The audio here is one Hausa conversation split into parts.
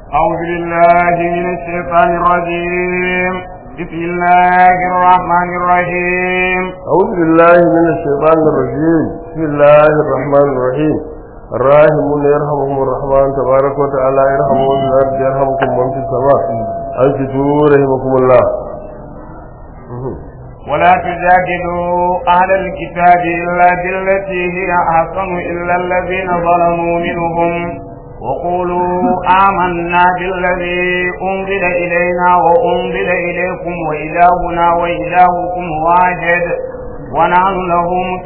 أعوذ بالله من الشيطان الرجيم بسم الله الرحمن الرحيم أعوذ بالله من الشيطان الرجيم بسم الله الرحمن الرحيم الراحمون يرحمهم الرحمن تبارك وتعالى يرحمهم في الأرض يرحمكم من في السماء أنصتوا رحمكم الله ولا تجادلوا أهل الكتاب إلا بالتي هي أحسن إلا الذين ظلموا منهم وقولوا آمنا بالذي أنزل إلينا وأنزل إليكم وإلهنا وإلهكم واحد ونحن له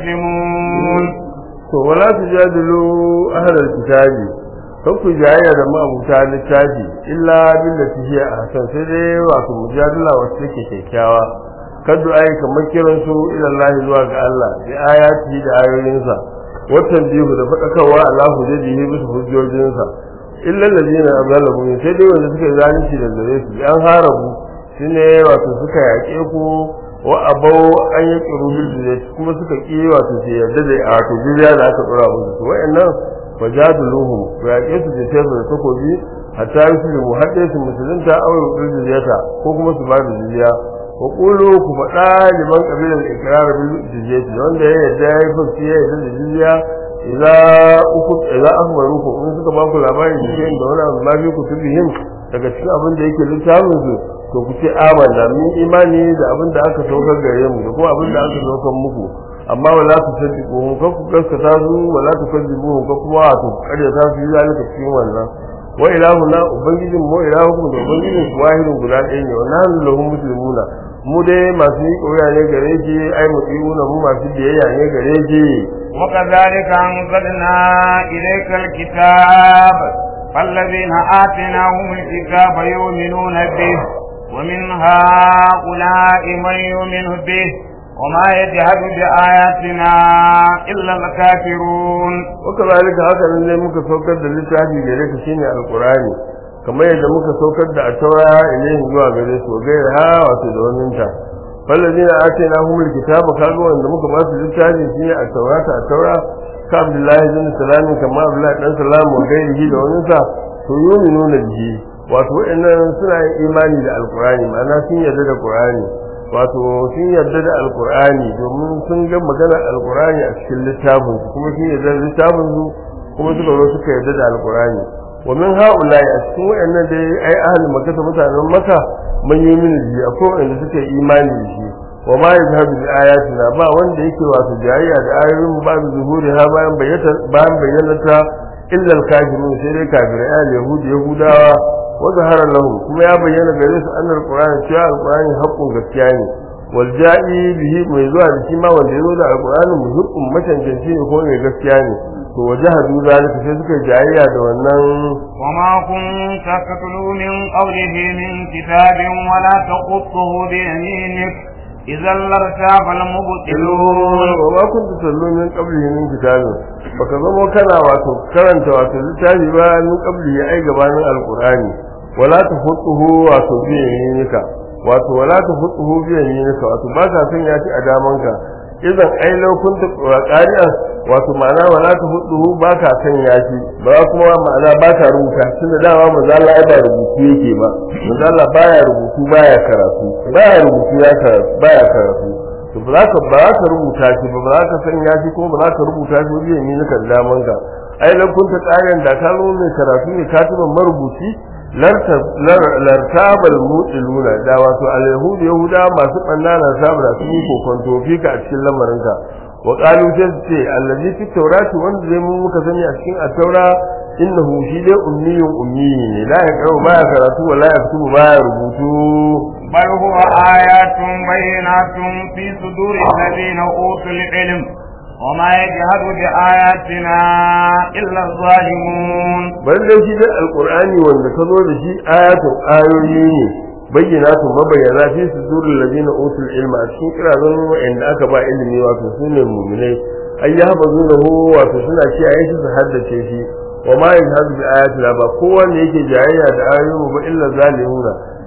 مسلمون to wala tujadilu ahlal kitabi kan ku jayayya da ma'abuta littafi illa billati hiya ahsan sai dai wato mujadala wacce take kyakkyawa kadu ai kamar kiran su ila Allah zuwa ga Allah bi ayati da ayoyinsa watan biyu da fadakarwa Allah hujjaji bisa hujjojinsa illa allazina azalamu sai dai wanda suka zalunci da gare su an harabu shine wato suka yaƙe ku wa abau an yi ƙiru bil kuma suka ƙi wato su yarda da wato jizya da aka tsora musu to wayannan fajaduluhum ku yaƙe su da tafi da takobi hatta yusu mu haɗe su musulunta aw yuqil jizyata ko kuma su ba da jizya wa qulu ku faɗa liman qabilan ikrar bil jizyati wanda ya yarda ya fuski ya yarda da jizya idza uku idza akhbaruku in suka ba ku labarin da shi da wani abu ma bi ku tubihim daga cikin abin da yake littafin su to ku ce amanna min imani da abin da aka saukar gare mu da kuma abin da aka saukar muku amma wala tu sadiqu mu ka ku gaskata su wala tu kadibu ka kuma to kare ta su zalika cikin wannan wa ilahuna ubangijin mu ilahukum da ubangijin ku wahidun guda ɗaya ne wa nahnu lahu muslimuna mu dai masu yi ƙoya ne gare shi ai mu mu masu biyayya ne gare shi وكذلك أنزلنا إليك الكتاب فالذين آتيناهم الكتاب يؤمنون به ومن هؤلاء من يؤمن به وما يجهد بآياتنا إلا الكافرون وكذلك هذا اللي muka saukar da littafi gare ka shine alqur'ani kamar yadda muka saukar da atawa ilayhi zuwa gare su gaira ha wato da wannan ta فالذين آتيناهم الكتاب kaga wanda muka ba su littafi shine a taurata a taura ka Abdullahi bin Salam kama Abdullahi dan Salam wa gairihi da wani sa to yuminuna bihi wato waɗannan suna yin imani da alkur'ani ma'ana sun yarda da qur'ani wato sun yarda da alkur'ani domin sun ga maganar alkur'ani a cikin littafin su kuma sun yarda da littafin su kuma suka zo suka yarda da alkur'ani wa min ha'ula'i a cikin waɗannan dai ai ahli makka mutanen makka man yi mini ji akwai wanda suka yi imani da shi wa ma yajhadu bi ayatina ba wanda yake wato jayayya da ayoyin ba da zuhuri ha bayan bayyana bayan bayyana ta illa al-kafirun sai dai kafirai al yahudi yahudawa wa zahara lahum kuma ya bayyana gare su annal qur'ani cewa al-qur'ani haqqun gaskiya ne wal ja'i bihi mai zuwa da shi ma wanda yazo da al-qur'ani muhiqqun macancanci ne ko mai gaskiya ne to wajahadu zalika sai suka jayayya da wannan وما كنت تتلو من قوله من كتاب ولا تخطه بيمينك إذا لارتاب المبطلون وما كنت تتلو من قبله من كتاب baka zama kana wato karanta wato littafi ba min qabli ai gabanin alqur'ani wala tahutuhu wato bi yaminika wato wala tahutuhu bi yaminika wato ba ka san ya ci a damanka idan ai lokunta qari'an wato ma'ana wala ta hudu ba ka san yashi ba kuma ma'ana ba ka rubuta tun da dama manzo Allah ba rubutu yake ba manzo Allah baya rubutu baya karatu baya rubutu ya karatu baya karatu to ba za ka ba za ka rubuta shi ba ba za ka san yashi ko ba za ka rubuta shi wajen ne nika da daman ka ai lan kunta ƙarin da ka zo mai karatu ne katiban marubuci lartabal mutiluna da wato al-yahud yahuda masu banna na sabra sun yi kokonto fika a cikin lamarinka wa qalu ce allazi fi tawrati wanda zai mun muka sani a cikin at-taura innahu shi dai ummiyun ummi ne la yaqra'u ba ya karatu wa la yaktubu ba ya rubutu بل هو آيات بينات في صدور الذين أوتوا العلم وما يجهد بآياتنا إلا الظالمون bal dai shi dai alqur'ani wanda ka zo da shi ayatun ayoyi ne bayyinatun mabayyana fi sudurul ladina utul ilma a cikin kirazan wa'anda aka ba ilimi wato sune mu'minai ay yahfazunahu wato suna kiyaye shi su haddace shi wa ma yajhadu bi ayatina ba kowa ne yake jayayya da ayoyin ba illa zalimuna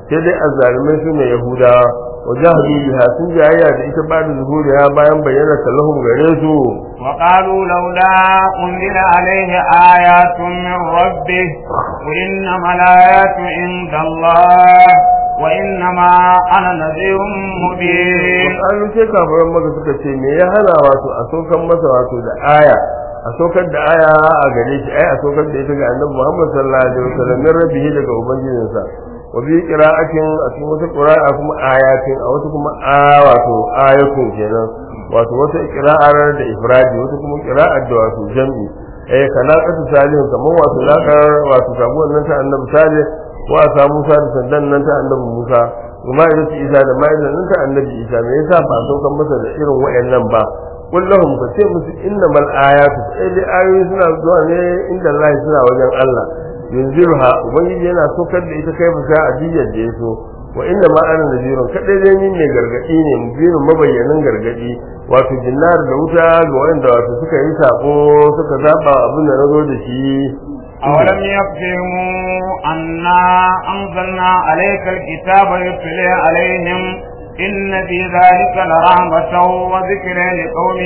sai dai azzalimai su ne yahudawa wajahadu biha sun jayayya da ita ba da zuhuriya bayan bayyana lahum gare su وقالوا لولا أنزل عليه آيات من ربه وإنما الآيات عند الله وإنما أنا نذير مبين an ce kafiran maka suka ce me ya hana wato a sokan masa wato da aya a sokar da aya a gare shi ai a sokar da ita ga annabi Muhammad sallallahu alaihi wasallam min rabbihi daga ubangijinsa wa bi qira'atin a cikin wata qira'a kuma ayatin a wata kuma a wato ayatun kenan wato wata qira'ar da ifradi wata kuma qira'ar da wato jam'i eh kana katu salihu kamar wato lakar wato sabuwar nan ta annabi salih wa sa Musa da sandan nan ta annabi Musa kuma idan su Isa da ma'idan nan ta annabi Isa me yasa ba saukan masa da irin wayannan ba kullahum ka ce musu innamal ayatu sai dai ayoyi suna zuwa ne inda Allah suna wajen Allah yanzilha ubangiji yana sokar da ita kai fasa a diyar da yaso wa inna ma ana nazirun kadai dai ni ne gargadi ne mubirin mabayyanin gargadi wato jinnar da wuta ga wanda wato suka yi sako suka zaba abin da nazo da shi أولم يفهموا أنا أنزلنا عليك الكتاب يتلى عليهم إن في ذلك لرحمة وذكر لقوم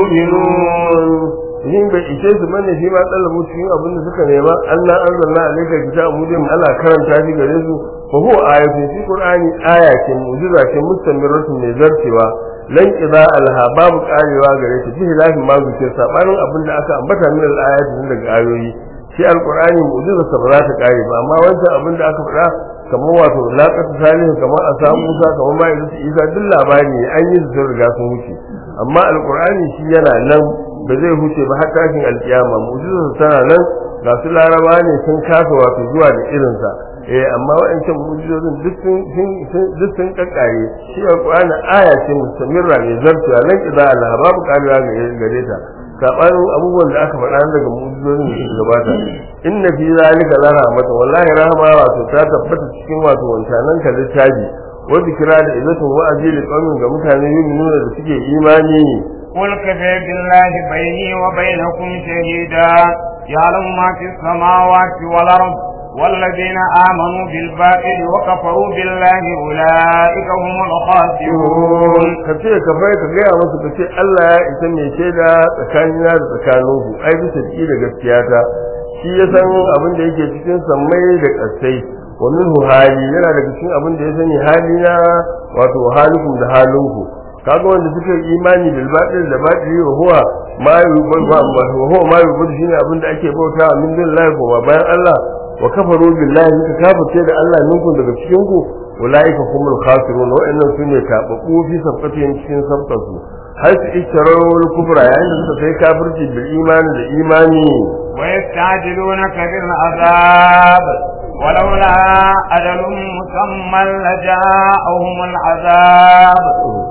يؤمنون yin bai ishe su bane shi ma tsallabu cikin abin da suka nema Allah an zanna alaika kitab mu dai Allah karanta shi gare su fa huwa ayatun fi qur'ani ayatin mu'jiza ce mustamiratun mai zartewa lan idza alha babu karewa gare ta fi hilafi ma zuke sabanin abin da aka ambata min al-ayatin daga ayoyi shi alqur'ani mu'jiza sa ba za ta kare ba amma wancan abin da aka faɗa kamar wato laqatu salihu kamar a samu Musa kamar ma Isa duk labari ne an yi su riga sun wuce amma alqur'ani shi yana nan ba zai huce ba har tashin alkiyama mu'jizar tana nan ga su laraba ne sun kasa wato zuwa da irinsa eh amma wa'ancan mu'jizozin duk sun duk sun kakkare shi alqur'ani aya ce mustamirra mai zartuwa nan idan Allah babu karewa gare ta sabanin abubuwan da aka faɗa daga mu'jizozin da suka gabata inna fi zalika la rahmata wallahi rahma wato ta tabbata cikin wato wancanan ka littafi wa zikra da izatun wa'azi li qaumin ga mutane yu'minuna da suke imani قل كفى بالله بيني وبينكم شهيدا يعلم ما في السماوات والأرض والذين آمنوا بالباطل وكفروا بالله أولئك هم الخاسرون ka ce ka bai ka gaya musu ka ce Allah ya isa mai shaida tsakanina da tsakaninku ai bisa ki da gaskiya ta shi ya san abin da yake cikin sammai da ƙasai wa minhu hali yana daga cikin abin da ya sani halina wato halikum da halinku kaga wanda suka yi imani bil batil da batili wa huwa ma yubal wa huwa ma yubal shine abin da ake bauta min billahi ko bayan Allah wa kafaru billahi suka kafirce da Allah minkum daga cikin ku ulaika humul khasirun wa innahum sunne tababu fi sabqatihim cikin sabqatu har su isharar kufra yayin da suka kai kafirci bil imani da imani ويستعجلونك بالعذاب ولولا أجل مسمى لجاءهم العذاب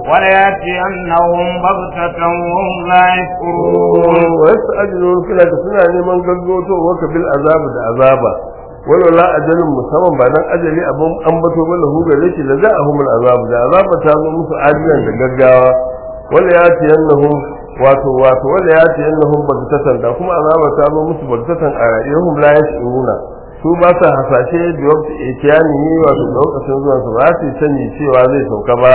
وليأتينهم بغتة وهم لا يشعرون ويستعجلون كلا suna neman gaggoto waka bil azab da azaba wala la ajalin musamman ba dan ajali abun ambato ba lahu gare shi da za'ahum al azab da azaba ta zo musu ajilan da gaggawa wala ya ci yannahum wato wato wala ya ci yannahum bagtatan da kuma azaba ta zo musu bagtatan a rayuwar la yashuruna su ba sa hasashe da wakti itiyani wato lokacin zuwan su ba su sani cewa zai sauka ba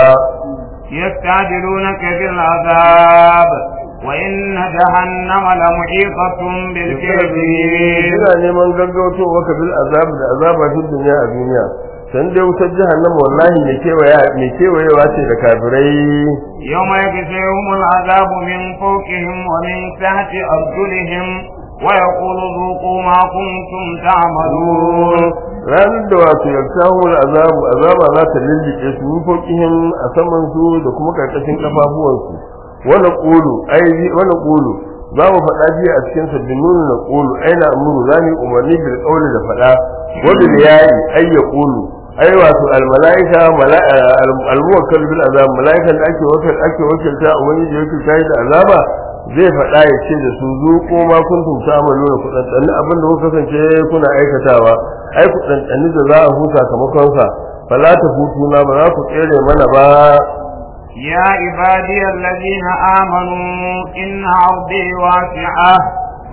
يستعجلونك بالعذاب وإن جهنم لمحيطة بالكافرين ina neman gaggauto waka bil azab da azaba fi duniya a duniya san dai wutar jahannama wallahi mai kewaya mai kewayewa ce da kafirai يوم يكفيهم العذاب من فوقهم ومن تحت أرجلهم ويقول ذوقوا ما كنتم تعملون ranar da wato yartahu azabu azaba za ta lillike su min fokihim a saman su da kuma karkashin kafafuwansu wala qulu ai wala qulu za mu faɗa jiya a cikin sabbin nuna na qulu aina amuru za mu umarni bil qawli da faɗa wa bil yayi ay yaqulu ai wato al malaika al muwakkal bil azab malaikan da ake wakil ake wakilta a wani da yake kai da azaba zai faɗa ya ce da su zuƙo ma kuntum ta'maluna ku dantsani abin da kuka kasance kuna aikatawa ai ku dantsani da za a huta sakamakon sa fala ta hutu na ba za ku tsere mana ba يا عبادي الذين آمنوا إن عرضي واسعة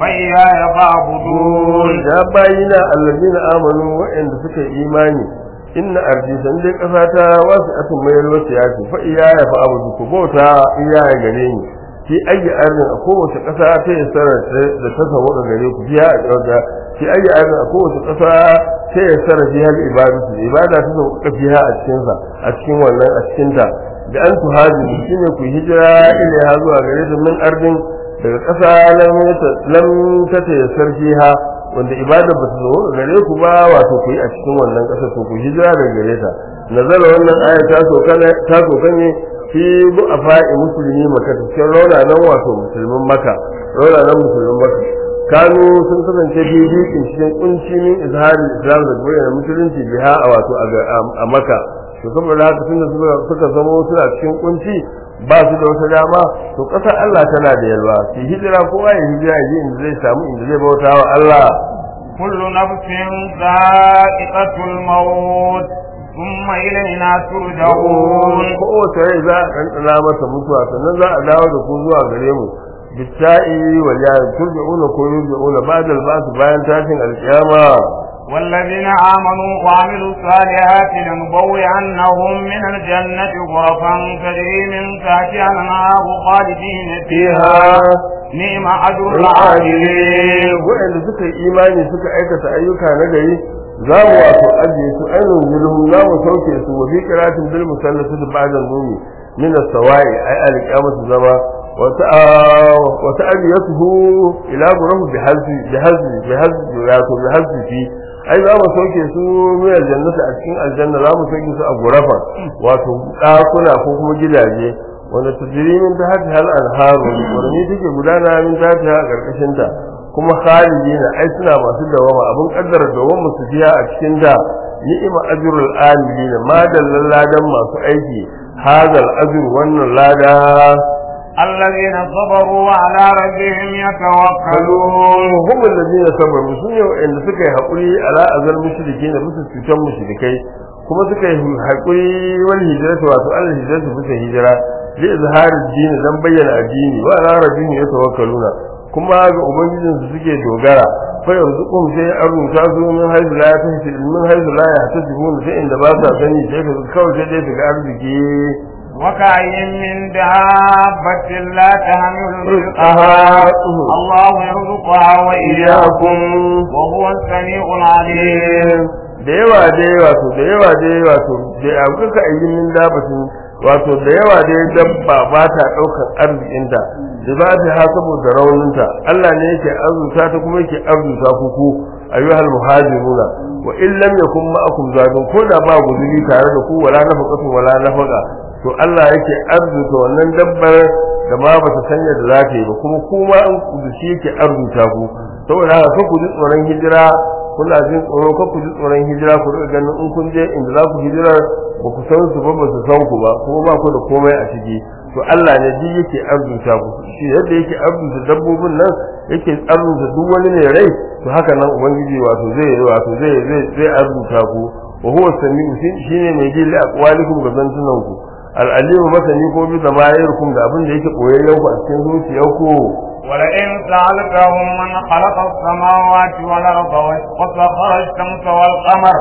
فإياي فاعبدون ya bayina allazina amanu wa'anda suka yi imani inna ardi san dai kasa ta wasu atun mai yalwata ya ce fa iya ya fa abu ku bauta iya ya gare ni fi ayi arzin a kowace kasa ta yi sarar da ta samu ga gare ku biya a ɗauka fi ayi arzin a kowace kasa ta yi sarar fi hal ibadatu ibada ta samu ka fiha a cikin sa a cikin wannan a cikin ta da an tuhaji shine ku hijira ilaiha zuwa gare ta min ardin daga kasa lam ta ta yassar fiha wanda ibada ba ta zo gare ku ba wato ku yi a cikin wannan ƙasa to ku hijira daga gare ta nazara wannan aya ta soka ta soka ne fi bu'afa'i musulmi maka cikin rauna wato musulmin maka rauna musulmin maka kanu sun kasance fi bikin cikin kunci min izharin islam da bayyana musulunci biha a wato a maka to saboda haka tunda suka zama suna cikin kunci ba su da wata dama to ƙasar Allah tana da yalwa su hijira kowa ya hijira ya inda zai samu inda zai bauta wa Allah kullu nafsin za'iqatul maut thumma ilayna turja'un kowace rai za a ɗanɗana masa mutuwa sannan za a dawo da ku zuwa gare mu bitta'i wal ya turja'una ko yurja'una ba'da al-ba'th bayan tashin alƙiyama والذين آمنوا وعملوا الصالحات لنبوئنهم من الجنة غرفا تجري من تحتها الأنهار خالدين فيها نعم أجر العاملين وإن سكا إيماني سكا أيكة أيوكا نجري za mu wato ajiye su ainihin zulhum za mu sauke su wa fi qiratin bil musallati ba'da numi min as-sawa'i ay al-qiyamatu zama wa ta'aliyatuhu ila gurahu bi hazbi bi hazbi bi hazbi wato bi hazbi fi ai za mu sauke su min aljannati a cikin aljanna za mu sauke su a gurafa wato ɗakuna ko kuma gidaje wanda tajrimin ta hati hal anharu wani take gudana min ta ta karkashin ta kuma khalidina ai suna masu dawama abin kaddara dawama su fiya a cikin da ni'ima ajrul amilin ma dallal ladan masu aiki hadal ajr wannan lada الذين صبروا على ربهم يتوكلون هم الذين صبروا سنة وإن سكي حقولي على أذل مشركين بس سكان مشركي kuma suka yi haƙuri wani hijira ta wato Allah hijira ta bisa hijira li izharin dini dan bayyana addini wa ala rabbihim yatawakkaluna kuma ga ubangijin su suke dogara fa yarzuqum sai an ruta su min haythu la yahtasib min haythu la yahtasibun sai inda ba sa sani sai ka kawai sai dai su ga arziki وكأين من دابة لا تحمل رزقها الله يرزقها وإياكم وهو السميع العليم da yawa da yawa to da yawa da yawa to da abu ka yi min dabatin wato da yawa da dabba ba ta daukar arzikinta da ba ta ha saboda rauninta Allah ne yake arzuta ta kuma yake arzuta ku ku ayyuhal muhajiruna wa in lam yakun ma'akum zadun ko da ba guzuri tare da ku wala nafaqatu wala nafaqa to Allah yake arzuta wannan dabbar da ma ba ta sanya da za ta yi ba kuma kuma in ku shi yake arzuta ku saboda haka ku ji tsoron hijira kuna jin tsoro ko ku ji tsoron hijira ku riga ganin in kun je inda za ku hijira ba ku san su ba ba su san ku ba kuma ba ku da komai a ciki to Allah ne ji yake arzuta ku shi yadda yake arzuta dabbobin nan yake arzuta duk wani mai rai to haka nan ubangiji wato zai wato zai zai zai arzuta ku wa huwa samiu shine mai ji li aqwalikum ga zantunan ku al-alimu masani ko bi zamairikum da abin da yake koyayyen ku a cikin zuciyarku ولئن سألتهم من خلق السماوات والأرض وسخر الشمس والقمر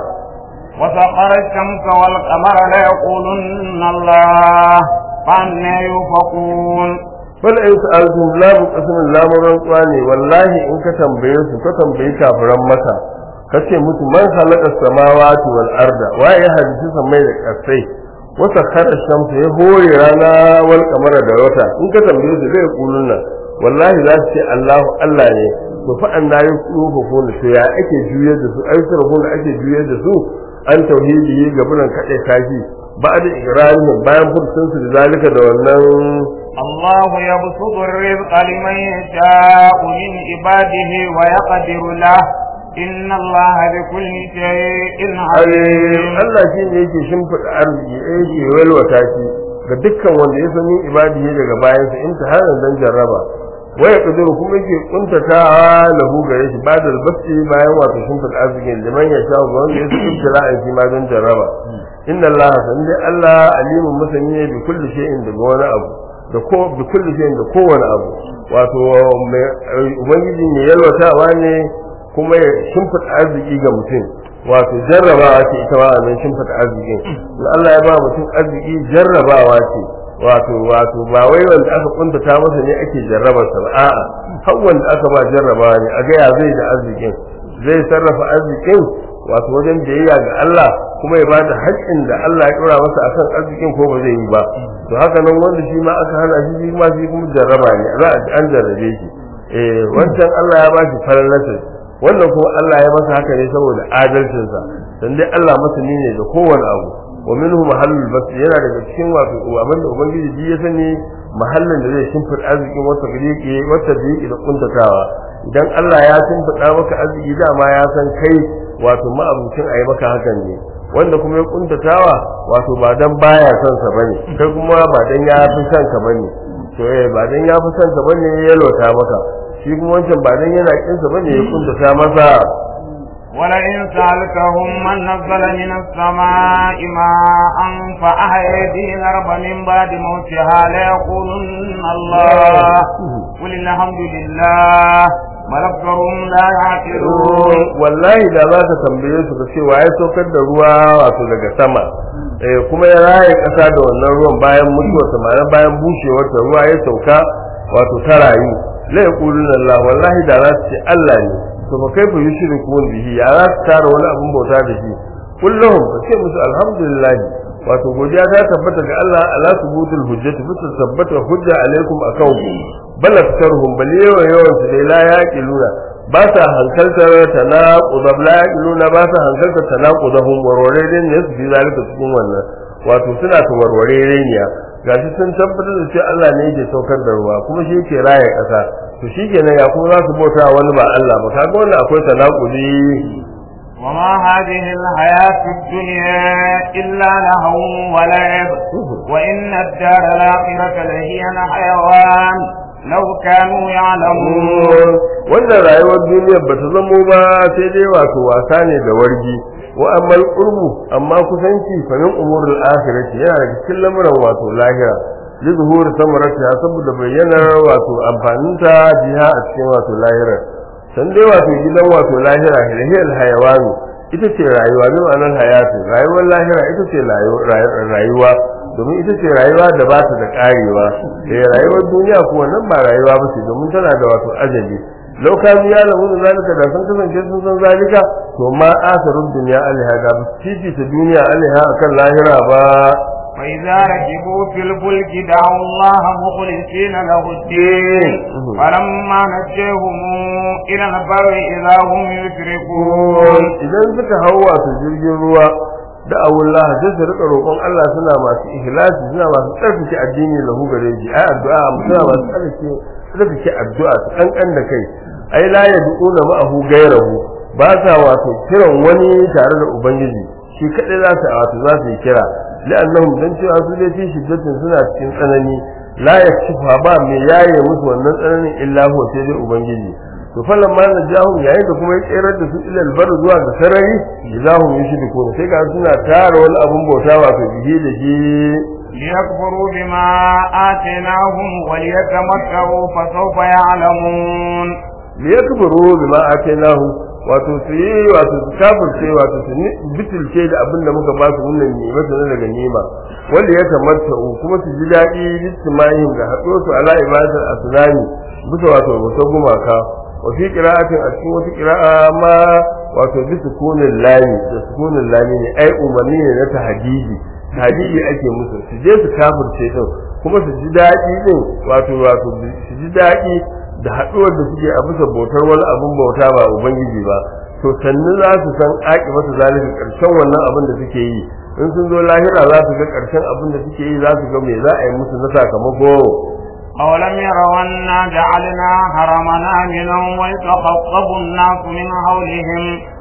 وسخر الشمس والقمر ليقولن الله فأنا يؤفكون ولئن سألتهم لا بقسم لا مرنقوا ne wallahi in ka tambaye su ka tambayi kafiran maka kace musu man khalaqa samawati wal arda wa ya hadisi samai da kasai wata khara shamsu ya hore rana wal kamara da wata in ka tambaye su zai kulunna wallahi za su ce Allahu Allah ne to fa an da yi kufa ko to ya ake juyar da su ai sarfon da ake juyar da su an tauhidi ga bunan kade kashi ba da ikrarin bayan fursun su da zalika da wannan الله يبسط الرزق لمن يشاء من عباده ويقدر له إن الله بكل شيء عليم Allah shi ne yake shimfiɗa arziki yake walwata shi ga dukkan wanda ya sani ibadihi daga bayansa imtihanan dan jarraba waya kudur kuma yake kuntata lahu gare shi bada albasti bayan wato shimfiɗa arzikin liman ya sha ga wanda ya sani ibtila'in shi ma dan jarraba inna Allah san dai Allah alimun masani ne bi kulli shay'in daga wani abu da ko bi kulli shay'in da kowane abu wato ubangiji ne yalwatawa ne kuma ya shimfiɗa arziki ga mutum wato jarrabawa ce ita ma wannan shimfata arzikin in Allah ya ba mutum arziki jarrabawa ce wato wato ba wai wanda aka kuntata masa ne ake jarrabar sa ba a'a har wanda aka ba jarrabawa ne a ga ya zai da arzikin zai sarrafa arzikin wato wajen biyayya ga Allah kuma ya bada haƙƙin da Allah ya dora masa akan arzikin ko ba zai yi ba to haka nan wanda shi ma aka hana shi shi ma shi kuma jarraba ne za a an jarrabe shi eh wancan Allah ya ba shi falalarsa wannan kuma Allah ya masa haka ne saboda adalcinsa dan dai Allah masani ne da kowane abu wa minhu mahallul bas yana daga cikin wato abinda ubangiji ji ya sani mahallin da zai shimfid arzikin wata biriki wata biriki da kuntatawa idan Allah ya shimfida maka arziki dama ya san kai wato ma'abucin ayi maka hakan ne wanda kuma ya kuntatawa wato ba dan baya son sa bane kai kuma ba dan ya fi son ka bane to eh ba dan ya fi son ka bane ya lota maka shi kuma wancan ba dan yana kin sa bane ya kuntata masa ولئن سألتهم من نزل من السماء ماء فأحيا به الأرض من بعد موتها ليقولن الله قل الحمد لله بل أكثرهم لا يعقلون wallahi da za ka tambaye su ka ce wa ya saukar da ruwa wato daga sama eh kuma ya raye kasa da wannan ruwan bayan mutuwar sa ma'ana bayan bushewar ta ruwa ya sauka wato ta rayu la yaquluna Allah wallahi da za su ce Allah ne to fa kaifa yushrikun bihi ya za su tara wani abun bauta da shi kullum ka ce musu alhamdulillah wato godiya ta tabbata ga Allah ala subutul hujjati bisa tabbata hujja alaikum akan ku bal aktaruhum bal yawa yawan su dai la yaqiluna ba sa hankaltar tanaqud la yaqiluna ba sa hankaltar tanaqudahum warware ne su fi zalika cikin wannan wato suna ta warware ne gashi sun tabbatar da cewa Allah ne yake saukar da ruwa kuma shi yake raye kasa to shikenan ya kuma za su bauta wani ba Allah ba kaga wannan akwai tanaqudi وما هذه الحياة الدنيا إلا لهو ولعب وإن الدار الآخرة لهي الحيوان لو كانوا يعلمون wannan rayuwar duniyar ba ta zamo ba sai dai wato wasa ne da wargi wa amma qurbu amma kusanci fa min umurul akhirati yana daga cikin lamuran wato lahira li zuhur samaratiha saboda bayyanar wato amfaninta jiha a cikin wato lahira san dai wato gidan wato lahira hilhil hayawani ita ce rayuwa ne ma'anar hayatu rayuwar lahira ita ce rayuwa domin ita ce rayuwa da ba ta da karewa da rayuwar duniya kuwa nan ba rayuwa ba ce domin tana da wato ajali lau ka ya lamu da zalika da sun kasance sun san zalika to ma asarun duniya alaiha da ba su ta duniya alaiha akan lahira ba وإذا ركبوا في الفلك دعوا الله مخلصين له الدين فلما نجيهم إلى البر إذا هم يشركون idan suka hau wato jirgin ruwa da awullah sai su rika roƙon Allah suna masu ikhlasi suna masu tsarkake addini lahu gare shi ai addu'a suna masu tsarkake tsarkake addu'a su kankan da kai ai la yad'una ma'ahu gairahu ba sa wato kiran wani tare da ubangiji shi kadai za su wato za su yi kira la'annahum dan cewa su dai fi shiddatin suna cikin tsanani la yakshifa ba mai yaye musu wannan tsananin illa huwa sai dai ubangiji to falan ma na jahum yayin da kuma ya tsere da su ilal bar zuwa ga sarari jahum yushriku sai ga suna tara wani abun bauta wato bihi da shi ليكفروا بما آتيناهم وليتمتعوا فسوف يعلمون liyakfuru bima atainahum wato su yi wato su kafirce wato su bitilce da abin da muka ba su wannan nima su na daga nima wanda ya kamata kuma su ji daɗi littimahin da haɗo su ala ibadatar asnami bisa wato wata gumaka wa fi qira'atin a cikin wata qira'a ma wato bi sukunin lami da sukunin lami ne ai umarni ne na tahdidi tahdidi ake musu su je su kafirce din kuma su ji daɗi din wato wato su ji daɗi da haɗuwar da suke a bisa bautar wani abin bauta ba ubangiji ba to sannu za su san aƙi masa zalika ƙarshen wannan abin da suke yi in sun zo lahira za su ga ƙarshen abin da suke yi za su ga me za a yi musu na sakamako أولم يروا أنا جعلنا حرما آمنا ويتخطب الناس من حولهم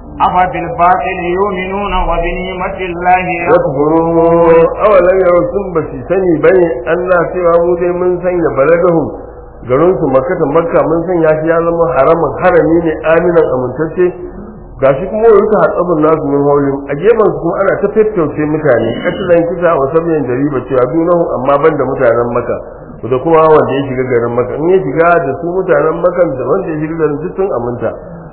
أفبالباطل يؤمنون وبنعمة الله yakfurun awalan yau sun ba su sani bane Allah cewa mu dai mun sanya baladahum garin su makka makka mun sanya shi ya zama haraman harami ne aminan amintacce gashi kuma wani ta hatsabin nasu min haulin a gefen su kuma ana ta tattauce mutane katilan kisa wa sabiyan da riba cewa dunahu amma banda mutanen makka da kuma wanda ya shiga garin makka in ya shiga da su mutanen makka da wanda ya shiga garin duk sun aminta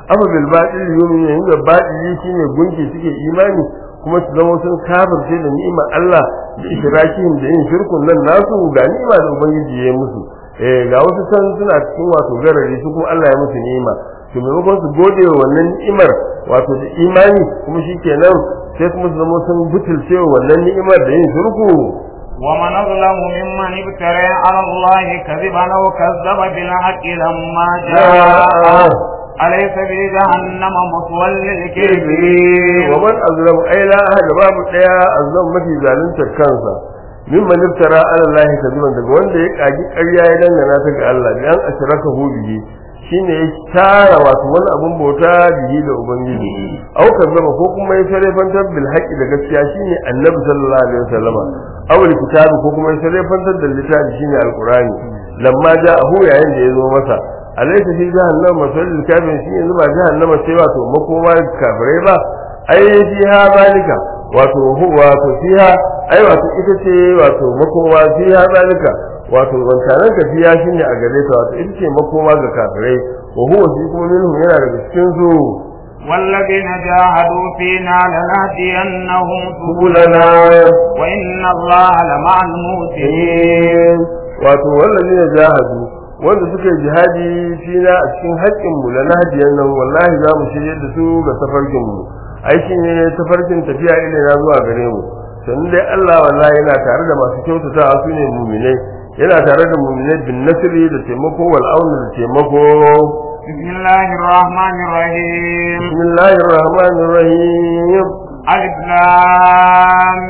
afa bil batil yumin inda batili shine gunki suke imani kuma su zama sun kafirce da ni'imar Allah da ishrakihim da yin shirkun nan nasu ga ni'ima da ubangiji ya yi musu eh ga wasu san suna cikin wato garari su kuma Allah ya musu ni'ima to maimakon su gode wa wannan ni'imar wato da imani kuma shikenan sai kuma su zama sun butulce wa wannan ni'imar da yin shirku ومن أظلم ممن افترى على الله كذبا أو كذب بالحق لما جاء أليس في جهنم مثوى للكافرين ومن أظلم أي لا أحد باب ɗaya أظلم mafi zalunta kansa mimman iftara ala Allah kadiban daga wanda ya kaji ƙarya ya dangana ta ga Allah dan ashraka hu bihi shine ya tara wato wani abun bauta bihi da ubangiji au kazzaba ko kuma ya sarrafantar bil haqqi da gaskiya shine annabi sallallahu alaihi wasallam aw kitabi ko kuma ya sarrafantar da littafi shine alqurani lamma ja'ahu yayin da ya zo masa alaysa fi jahannam masalul kafirin shi yanzu ba jahannama sai wato makoma kafirai ba ai fiha zalika wato wato fiha ai wato ita ce wato makoma fiha zalika wato wancanan ka fiya shine a gare ta wato ita ce makoma ga kafirai wa huwa shi kuma minhum yana daga cikin su والذين جاهدوا فينا لنهدينهم subulana وإن الله لمع المحسنين wato wallazi ne jahadu wanda suka yi jihadi fina a cikin haƙƙin mu la nahdiyan nan wallahi za mu shirye da su ga tafarkin mu ai shi ne tafarkin tafiya ilina zuwa gare mu sannan dai Allah wallahi yana tare da masu kyautata su ne mu'minai yana tare da mu'minai bin nasri da taimako wal auna da taimako بسم الله الرحمن الرحيم bismillahir rahmanir rahim ألف لام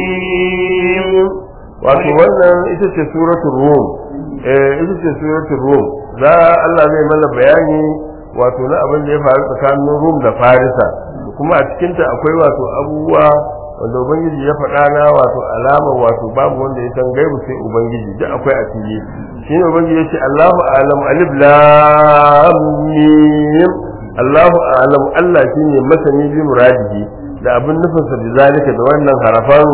ميم wato wannan ita ce suratul rum eh ita ce suratul rum za Allah zai mana bayani wato na abin da ya faru tsakanin rum da farisa kuma a cikin ta akwai wato abubuwa wanda ubangiji ya faɗa na wato alama wato babu wanda ya san gaibu sai ubangiji duk akwai a fili shine ubangiji yace Allahu a'lam alif lam mim Allahu a'lam Allah shine masani bi muradihi da abin nufinsa da zalika da wannan harafan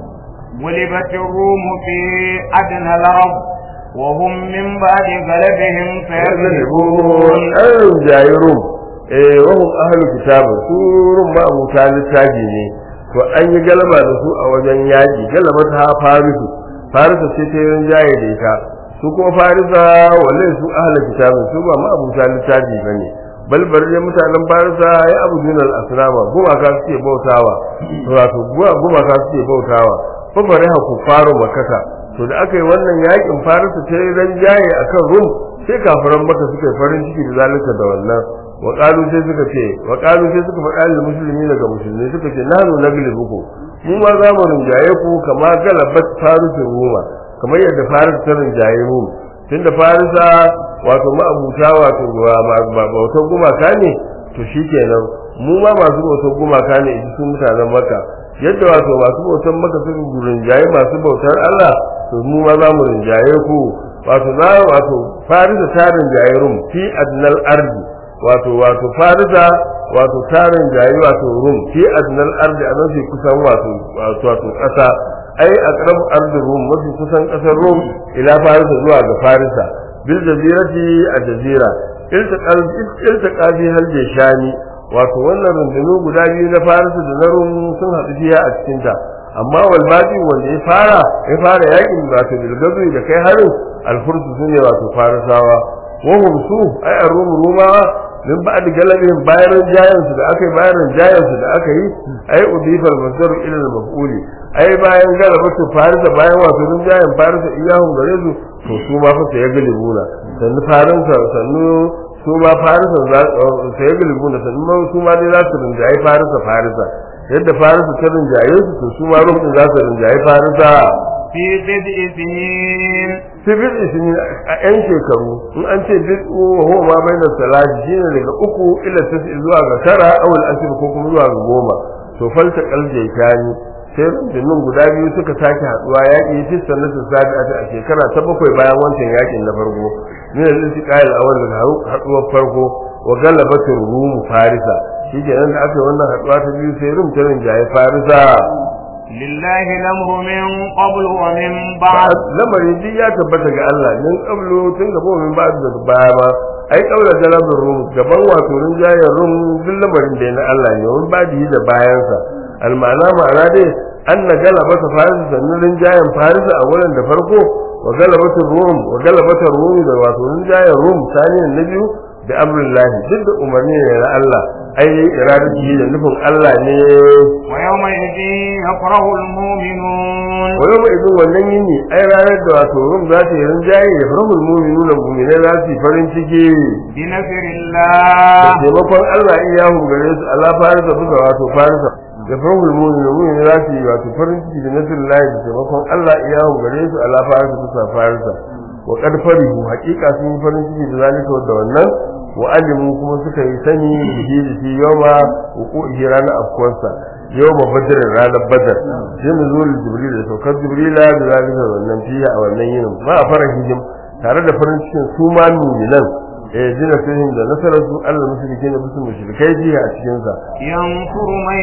غلبت الروم في أدنى الأرض وهم من بعد غلبهم سيغلبون an jayi rum eh wahum ahlu kitab su rum ma abuta littafi ne to an yi galaba da su a wajen yaƙi galaba ta farisu farisu ce ta yin jaye da ita su kuma farisa wallahi su ahlu kitab su ba ma abuta littafi bane bal bar ne mutanen farisa ya abu dunal asnama gumaka suke bautawa wato gumaka suke bautawa fa fariha kufaru makaka to da aka yi wannan yakin farisa ta yi ranjaye akan rum sai kafiran maka suka yi farin ciki da zalunta da wannan wa qalu sai suka ce wa qalu sai suka faɗa lil musulmi daga musulmi suka ce nanu naglibuku mu ma za mu rinjaye ku kama galabat farisin ruma kamar yadda faris ta rinjaye mu tunda farisa wato ma'abuta wato bautar gumaka ne to shikenan mu ma masu bautar gumaka ne su mutanen maka yadda wato masu bautar maka suka rinjaye masu bautar Allah to mu ma za mu rinjaye ku wato za wato farisa ta rinjaye rum fi adnal ardi wato wato farisa wato ta rinjaye wato rum fi adnal ardi a mafi kusan wato wato kasa ai aqrab ardi rum mafi kusan kasar rum ila farisa zuwa ga farisa bil jazirati a jazira iltaqal iltaqa fi hal shani wato wannan rundunu guda biyu na farisa da na rum sun haɗu fiya a cikin ta amma wal baqi wanda ya fara ya fara yakin wato bilgazu da kai harin alfursu sune wato farisawa wa hum su ai arum rumawa min ba'd galabihim bayan jayan su da aka yi bayan jayan su da aka yi ai udifal masdaru ila al maf'uli ai bayan galabatu farisa bayan wato jayan farisa iyahum gare su to su ma fa sai galibuna sannu farinsa sannu su ma farisa za sai galibuna sannu su ma dai za su rinjaye farisa farisa yadda farisa ta rinjaye su to su ma rukun za su rinjaye farisa في بدء سنين fi bid'i shi a yan shekaru in an ce bid'u wa huwa ma bayna salati shine daga uku ila tasi zuwa ga tara aw al ko kuma zuwa ga goma to falta kalje kani sai rundunin guda biyu suka sake haduwa yaƙi fi sannatu sabi'ata a shekara ta bakwai bayan wancan yaƙin na farko min al-istiqal awal daga haduwar farko wa galabatur rum farisa shikenan da aka yi wannan haduwa ta biyu sai rum ta rinjaye farisa لله الأمر من قبل ومن بعد lamarin duk ya tabbata ga Allah min qablu tun gaba min ba da baya ba ai kaula jalabin rum gaban wato rinjayen rum duk lamarin da na Allah ne wani ba da bayansa almana ma'ana dai an na galaba ta farisa sannan rinjayen farisa a wurin da farko wa galabata rum wa galabata rum da wato rinjayen rum saniyan na biyu da amrullahi duk da umarni ne na Allah ai iradati da nufin Allah ne ويومئذ يفرح المؤمنون wa yau mai wannan yini ai ranar da wato rum za ta yi rinjaye da farahul mu'minun da mu'minai za su yi farin ciki بنصر da الله taimakon Allah in ya gare su Allah farisa buga wato farisa da farahul mu'minun mu'minai za su yi wato farin ciki da nasrullahi da taimakon Allah in ya gare su Allah farisa buga farisa wa qad farihu haqiqa sun yi farin ciki da zalika da wannan wa alimu kuma suka yi sani bihi da shi yawma wuqu'i ranar afkuwarsa yawma badr ranar badar sai mu zo jibril da saukar jibrila da zalika da wannan fiya a wannan yinin ma a farahihim tare da farin cikin su ma mu'minan eh jina fihim da nasarar su Allah mushrike ne musu mushrikai jiya a cikin sa ينصر من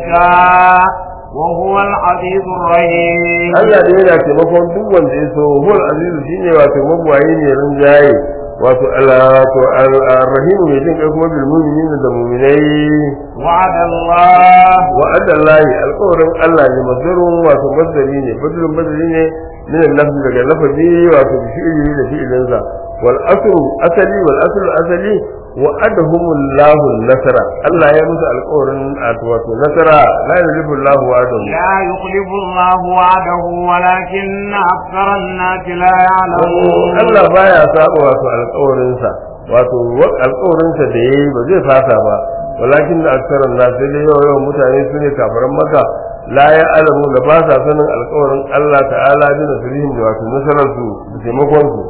يشاء وهو العزيز الرحيم Allah da yana taimakon duk wanda ya so hul azizu shine wato magwaye ne rinjaye wato Allah to ar-rahim mai jin kai kuma bil mu'minin da mu'minai وعد الله wa'ada Allah alƙawarin Allah ne mazdarun wato mazdari ne badrun badri ne min al-lafzi daga lafazi wato bi fi'ili da fi'ilinsa wal asru asali wal aslu asali wa'adahum Allah nasara Allah ya musu alƙawarin wato nasara la yulifu Allah wa'adahu لا يخلف الله وعده ولكن أكثر الناس لا يعلمون Allah baya saba wato alƙawarinsa wato alƙawarinsa da yayi ba zai fasa ba walakin da aksaran na sai dai yawa yawan mutane su ne kafaran maka la ya alamu da ba sa sanin alƙawarin Allah ta'ala bi nasrihim da wato nasarar su da taimakon su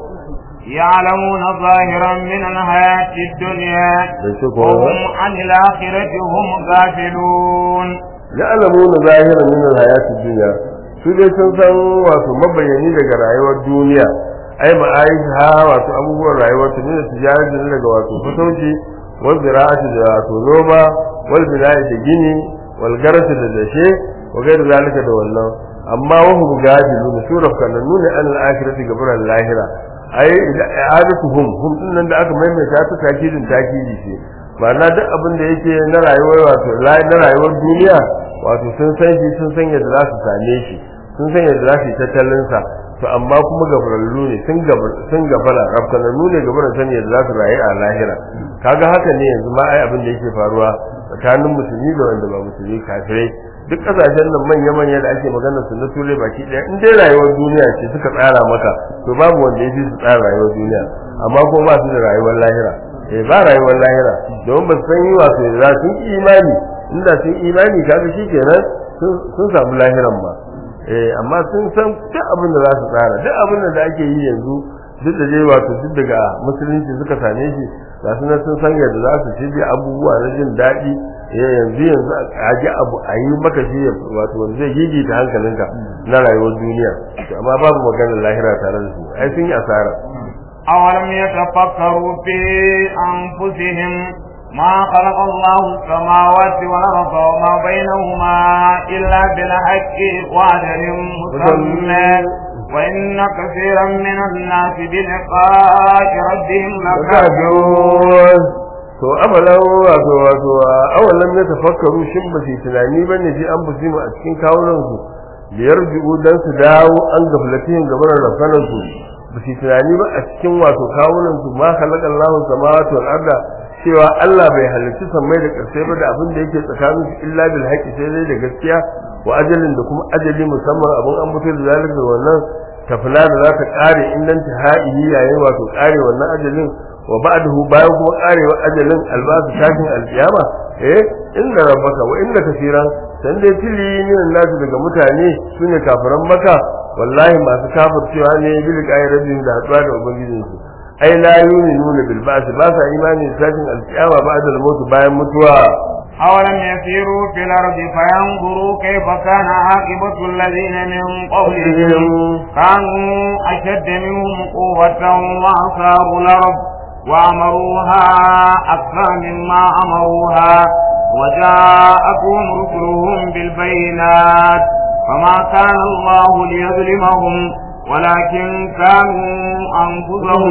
يعلمون ظاهرا من الحياة الدنيا da shi ko وهم عن الآخرة هم غافلون ya alamu na zahiran min alhayatid dunya su dai sun san wato mabayani daga rayuwar duniya ai ma'aisha wato abubuwan rayuwar ta ne tijarati ne daga wato fatauci wal zira'ati da wato noma wal bina'i da gini wal garasi da dashe wa gairu zalika da wannan amma wa hum gafilun sura kananu ne an al-akhirati gaburan lahira ai i'adatuhum hum dinnan da aka maimaita ta takidin takidi ce ma'ana duk abin da yake na rayuwar wato na rayuwar duniya wato sun san shi sun san yadda za su same shi sun san yadda za su yi tattalin sa to amma kuma gabarallu ne sun gabar sun gabala rafkanannu ne gabaran san yadda za su rayu a lahira kaga haka ne yanzu ma ai abin da yake faruwa tsakanin musulmi da wanda ba musulmi kafirai duk kasashen nan manya-manya da ake magana su na turai baki ɗaya in dai rayuwar duniya ce suka tsara maka to babu wanda ya fi su tsara rayuwar duniya amma ko ba su da rayuwar lahira eh ba rayuwar lahira domin ba su san yi wato za sun yi imani inda sun imani kaga shikenan sun samu lahiran ma eh amma sun san duk abin da za su tsara duk abin da ake yi yanzu duk da dai wato duk daga musulunci suka same shi ga su nan sun san yadda za su ci abubuwa na jin daɗi eh yanzu yanzu a ji abu a yi maka shi wato wanda zai gigita hankalinka na rayuwar duniya amma babu maganar lahira tare da su ai sun yi asara أولم يتفكروا في أنفسهم ما خلق الله السماوات والأرض وما بينهما إلا بالحق وأجل مسمى وإن كثيرا من الناس بلقاء ربهم لكافرون to abalan wato wato awalan ne tafakkaru shin ba su tunani bane ji an busi mu a cikin kawunan su biyar ji'u dan su dawo an gaflatin gaban rafanan su ba su tunani ba a cikin wato kawunan su ma khalaqa Allahu samawati wal arda cewa Allah bai halicci sammai da ƙarshe ba da abin da yake tsakanin su illa bil haqqi sai dai da gaskiya wa ajalin da kuma ajali musamman abin an mutu da zalika wannan tafila da za ta kare in nan ta ha'ihi yayin wato kare wannan ajalin wa ba'dahu bayan kuma karewa ajalin albasu tashin alkiyama eh inna rabbaka wa inna kaseeran san dai tili ne nasu daga mutane sune kafiran maka wallahi masu kafircewa ne bil qayyar rabbin da hatsuwa da ubangijinsu ai la yu'minuna bil ba'th ba sa imani da tashin alkiyama ba'da al-maut bayan mutuwa أولم يسيروا في الأرض فينظروا كيف كان عاقبة الذين من قبلهم كانوا أشد منهم قوة وأصابوا الأرض وأمروها أكثر مما أمروها وجاءتهم رسلهم بالبينات فما كان الله ليظلمهم ولكن كانوا أنفسهم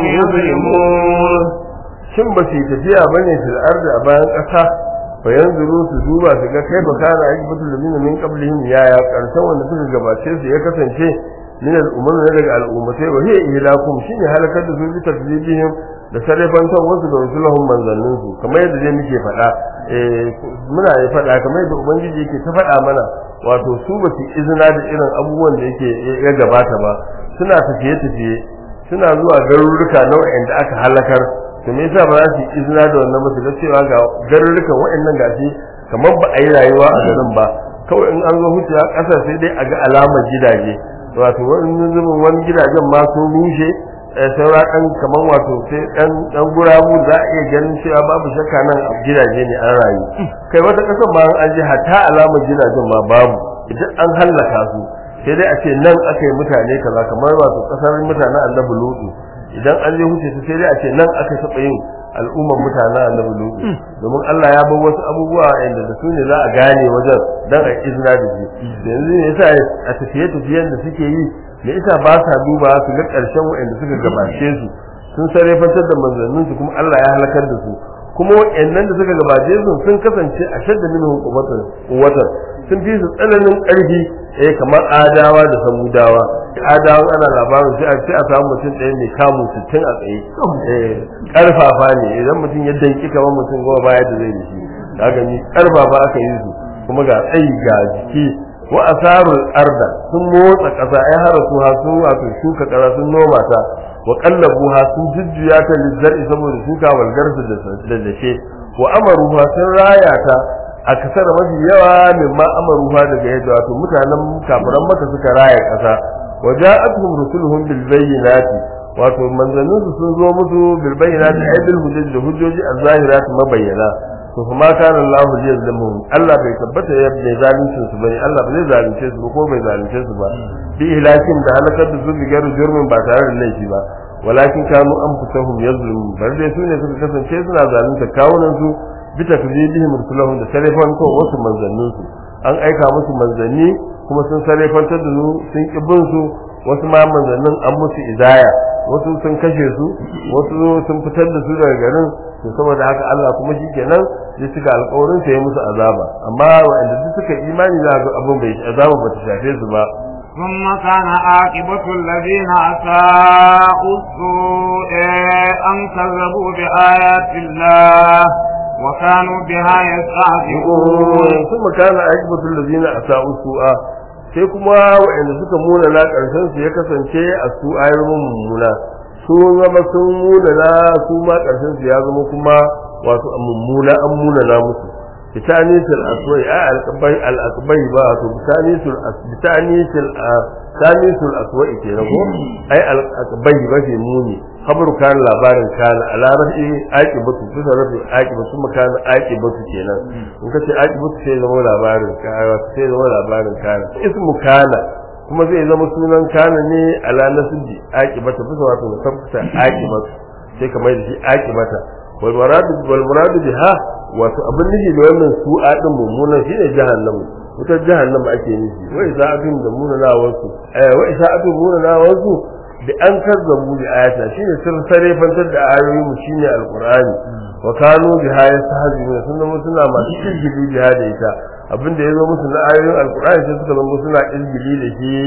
يظلمون shin ba su yi tafiya ba ne fil ardi a bayan ƙasa fa yanzuru su duba su ga kai ba kana ajibatul ladina min qablihim ya ya karshen wanda suka gabace su ya kasance min al'ummar ne daga al'ummatai wa hiya ihlakum shine halakar da su bi takdibihim da sarrafantar wasu da rasulahum manzannin su kamar yadda dai muke faɗa eh muna yi faɗa kamar yadda ubangiji yake ta faɗa mana wato su ba su izina da irin abubuwan da yake ya gabata ba suna tafiye tafiye suna zuwa garuruka nau'in da aka halakar to me yasa ba za su yi izina da wannan ba su ga cewa ga garurrukan waɗannan gashi kamar ba a yi rayuwa a garin ba kawai in an zo hucewa ƙasa sai dai a ga alamar gidaje wato wani zubin wani gidajen ma sun rushe saura ɗan kamar wato sai ɗan ɗan gurabu za a iya ganin cewa babu shakka nan a gidaje ne an rayu kai wata ƙasar ma an je hatta alamar gidajen ma babu idan an hallaka su sai dai a ce nan aka yi mutane kaza kamar wato ƙasar mutanen annabi lutu idan an je huce su sai dai a ce nan aka taɓa yin al'ummar mutanen annabi lutu domin Allah ya bar wasu abubuwa inda da su ne za a gane wajen dan a izina da shi yanzu ne yasa a tafiye tafiyen da suke yi me yasa ba sa duba su ga ƙarshen waɗanda suka gabace su sun sarrafantar da manzannin su kuma Allah ya halakar da su kuma waɗannan da suka gabace su sun kasance a shadda minhum quwwatan quwwatan sun fi su tsananin ƙarfi eh kamar adawa da samudawa adawan ana labarin sai a ce a samu mutum ɗaya mai kamu sittin a tsaye eh ƙarfafa ne idan mutum ya danki kamar mutum goma baya da zai yi shi ka gani ƙarfafa aka yi su kuma ga tsayi ga jiki wa asarul arda sun motsa ƙasa ai har su ha sun wato shuka ƙasa sun noma ta wa qallabuha sun jujjuya ta lizzari saboda shuka walgarsu da dashe wa amaruha sun raya ta a kasar mafi yawa min ma amaruha daga yadda wato mutanen kafiran maka suka raya ƙasa wa ja'atuhum rusuluhum bil bayyinati wato manzannin su sun zo musu bil bayyinati ay bil hujjaj da hujjoji az-zahirat mabayyana to kuma kana Allah yazlimuhum Allah bai tabbata ya bai zaluncin su bane Allah bai zalunce su ko bai zalunce su ba bi ilakin da halakar da su bi garu jurmin ba tare da laifi ba walakin kanu anfusahum yazlimun bar dai su ne suka kasance suna zalunta kawunan su bi takzibihim rusulahum da sarrafan ko wasu manzannin su an aika musu manzanni kuma sun sarrafantar da su sun ki bin su wasu ma manzannin an musu izaya wasu sun kashe su wasu sun fitar da su daga garin to saboda haka Allah kuma shikenan ya cika alƙawarin sa ya musu azaba amma wanda duk suka imani za ga abin bai azaba ba ta shafe su ba ثم كان عاقبة الذين أساءوا السوء أن كذبوا بآيات الله وكانوا بها يستهزئون ثم كان عاقبة الذين أساءوا السوء sai kuma waɗanda suka muna na ƙarshen su ya kasance a su ayar mummuna su zama sun muna na su ma ƙarshen su ya zama kuma wato a mummuna an muna na musu bitanisul aswai a alqabai alaqbai ba wato bitanisul bitanisul bitanisul aswai ke rago ai alaqbai ba ke muni khabar kan labarin kan a larabci aqibatu bisa rafi aqibatu makana aqibatu kenan in kace aqibatu sai zama labarin kana sai zama labarin kana ismu kana kuma zai zama sunan kana ne ala nasbi aqibatu bisa wato tabbata aqibatu sai kamar da shi aqibata wal muradu wal muradu biha wato abin nufi da wannan su'a din mummunan shine jahannam wutar jahannam ake nufi wa isa'atun da munanawansu eh wa isa'atun munanawansu da an kazzabu bi ayata shine sun sare fantar da ayoyin mu shine alqur'ani wa kanu biha yastahzi'un sun zama suna masu izgili biha da ita abinda yazo musu na ayoyin alqur'ani sai suka zama suna izgili da shi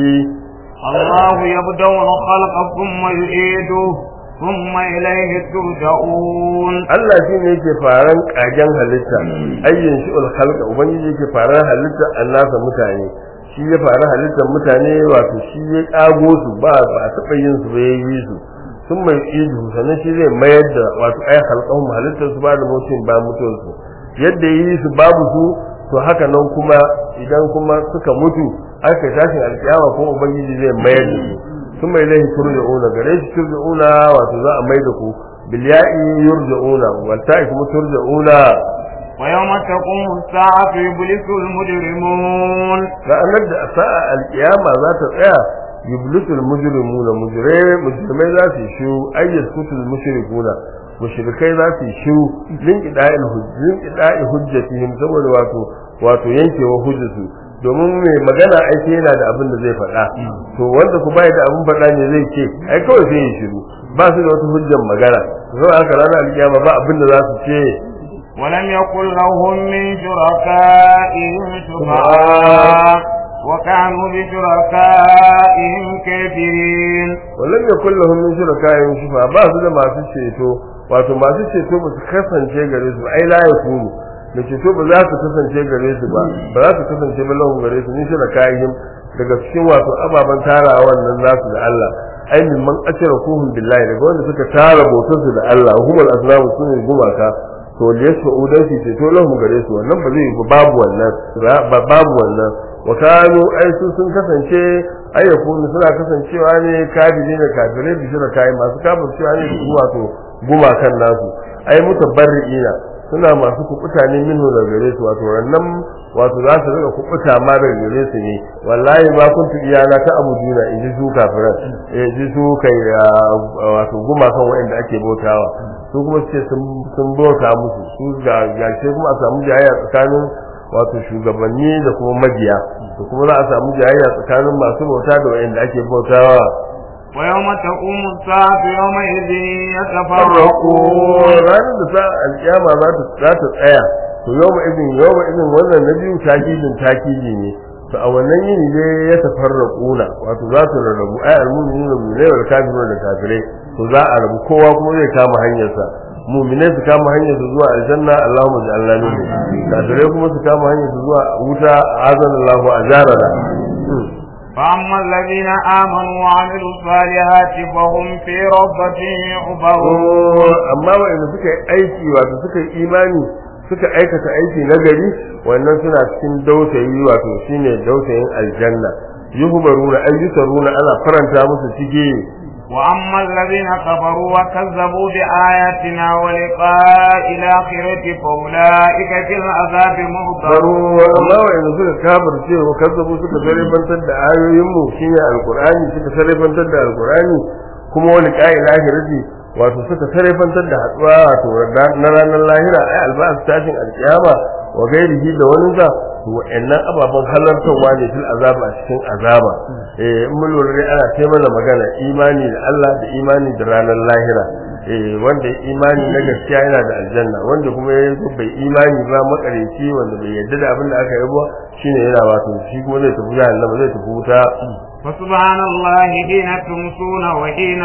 الله يبدأ الخلق ثم يعيده ثم إليه ترجعون Allah shi ne yake faran kagen halitta ayyin shi ul khalqa ubangiji yake faran halitta annasa mutane shi ya fara halittar mutane wato shi ya kago su ba ba a taɓa yin su ba ya yi su sun mai idu sannan shi zai mayar da wato ai halkan halittar su ba da mutum ba mutuwar su yadda yi su babu su to haka nan kuma idan kuma suka mutu aka tashin alkiyama kuma ubangiji zai mayar da su sun mai lahi turja'una gare shi turja'una wato za a mai da ku bilya'i yurja'una wal ta'i kuma turja'una ويوم تقوم الساعة يبلس المجرمون ranar da sa'a alkiyama za ta tsaya yublisul mujrimuna mujrimai mujrimai za su shu ayyat kutul mushrikuna mushrikai za su shu lin qida'il hujjin qida'i hujjatihim saboda wato wato yankewa hujjatu domin mai magana aiki yana da abin da zai faɗa to wanda ku bai da abin faɗa ne zai ce ai kawai sai ya shiru ba su da wata hujjar magana zo aka ranar alkiyama ba abin da za su ce ولم يكن لهم من شركائهم شفعاء وكانوا بشركائهم كافرين wallan ya kulla min shurakayin shufa ba su da masu ceto wato masu ceto ba su kasance gare su ai la yakunu da ceto ba za su kasance gare su ba ba za su kasance ba lahu gare su min shurakayin daga cikin wato ababen tara wannan nasu da Allah ai min man ashara kuhum billahi daga wanda suka tara bautar su da Allah humul asnamu sun gumaka to liyasu udan su ceto lahu gare su wannan ba zai yi ba babu wannan ba babu wannan wa kanu ai su sun kasance ai yakunu suna kasancewa ne kafiri ne kafirai bi shirka kai masu kafircewa ne su wato gumakan nasu ai mutabbarriina suna masu kubuta ne minhu daga gare su wato wannan wato za su rika kubuta ma daga gare su ne wallahi ma kuntu iyana ta abuduna in ji su kafiran eh ji su kai wato gumakan wanda ake bautawa su kuma ce sun bauta musu su ga gashe kuma a samu jayayya tsakanin wato shugabanni da kuma mabiya da kuma za a samu jayayya tsakanin masu bauta da wanda ake bautawa ويوم تقوم الساعة يومئذ farraku يتفرقون ranar da sa alkiyama za ta za ta tsaya to yawma idin yawma idin wannan na biyu takidin takidi ne to a wannan yini ne ya tafarraquna wato za su rarrabu ai almu'minuna mu'minai wal kafiruna da kafirai to za a rabu kowa kuma zai kama hanyarsa mu'minai su kama hanyar su zuwa aljanna Allahumma ja'alna minhum kafirai kuma su kama hanyar su zuwa wuta azanallahu ajarana فأما الذين آمنوا وعملوا الصالحات فهم في ربة يحبرون amma waɗanda suka yi aiki wato suka yi imani suka aikata aiki na gari wannan suna cikin dautayi wato shine dautayin aljanna yuhbaruna ayyusaruna ana faranta musu cike وأما الذين كفروا وكذبوا بآياتنا ولقاء الآخرة فأولئك في العذاب baro محضرون amma waɗanda suka kafirce wa kazzabu suka sarrafantar da ayoyin mu shine alqur'ani suka sarrafantar da alqur'ani kuma wani ƙa'il lahirati wato suka sarrafantar da haɗuwa wato na ranar lahira ai alba'as tashin alkiyama wa gairihi da wani za to wa'annan ababen halartarwa ne fil azaba a cikin azaba eh in mun lura dai ana ce mana magana imani da Allah da imani da ranar lahira eh wanda ya imani na gaskiya yana da aljanna wanda kuma ya zo bai imani ba makareci wanda bai yarda da abin da aka yi ba shine yana wato shi kuma zai tafi jahannama zai tafi wuta فسبحان الله حين تمسون وحين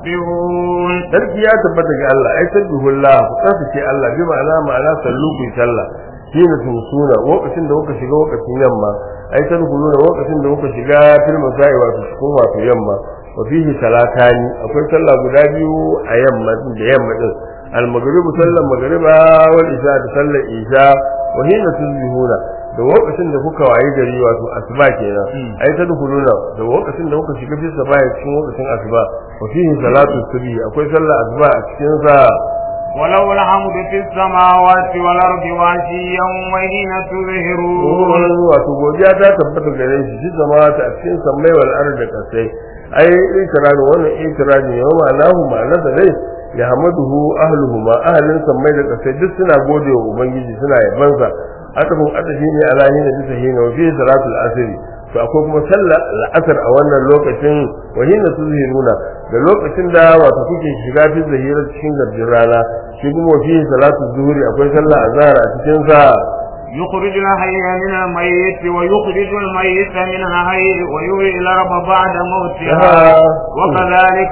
تصبحون sarki ya tabbata ga Allah ai tabbihullah ku tsarkake Allah bi ma'ana ma'ana sallu ku yi sallah shine tumsuna lokacin da kuka shiga lokacin yamma ai tadkhuluna lokacin da kuka shiga fil masai wato cikin wato yamma wa fihi salatani akwai sallah guda biyu a yamma din da yamma din al maghribu sallan maghriba wal isha da sallar isha wa hina tusbihuna da lokacin da kuka wayi gari wato asuba kenan ai tadkhuluna da lokacin da kuka shiga fi sabai cikin lokacin asuba wa fihi salatu subhi akwai sallar asuba a cikin sa وله الحمد في السماوات والأرض وعشيا وحين تظهرون wato godiya ta tabbata gare shi shi zama ta a cikin sammai wal ardi da kasai ai itirani wannan itirani yau ma lahu ma'ana da dai ya hamaduhu ahluhu ma ahlin sammai da kasai duk suna gode wa ubangiji suna yabansa atafin atafi ne alahi da bisa hina wa fi salatul asri to akwai kuma sallar al'asar a wannan lokacin wa hina tuzhiruna da lokacin da wato kuke shiga fi zahira cikin gardin rana shi kuma wa fi salatul zuhuri akwai sallar azhar a cikin sa يخرج الحي من الميت ويخرج الميت من الحي ويحيي الأرض بعد موتها وكذلك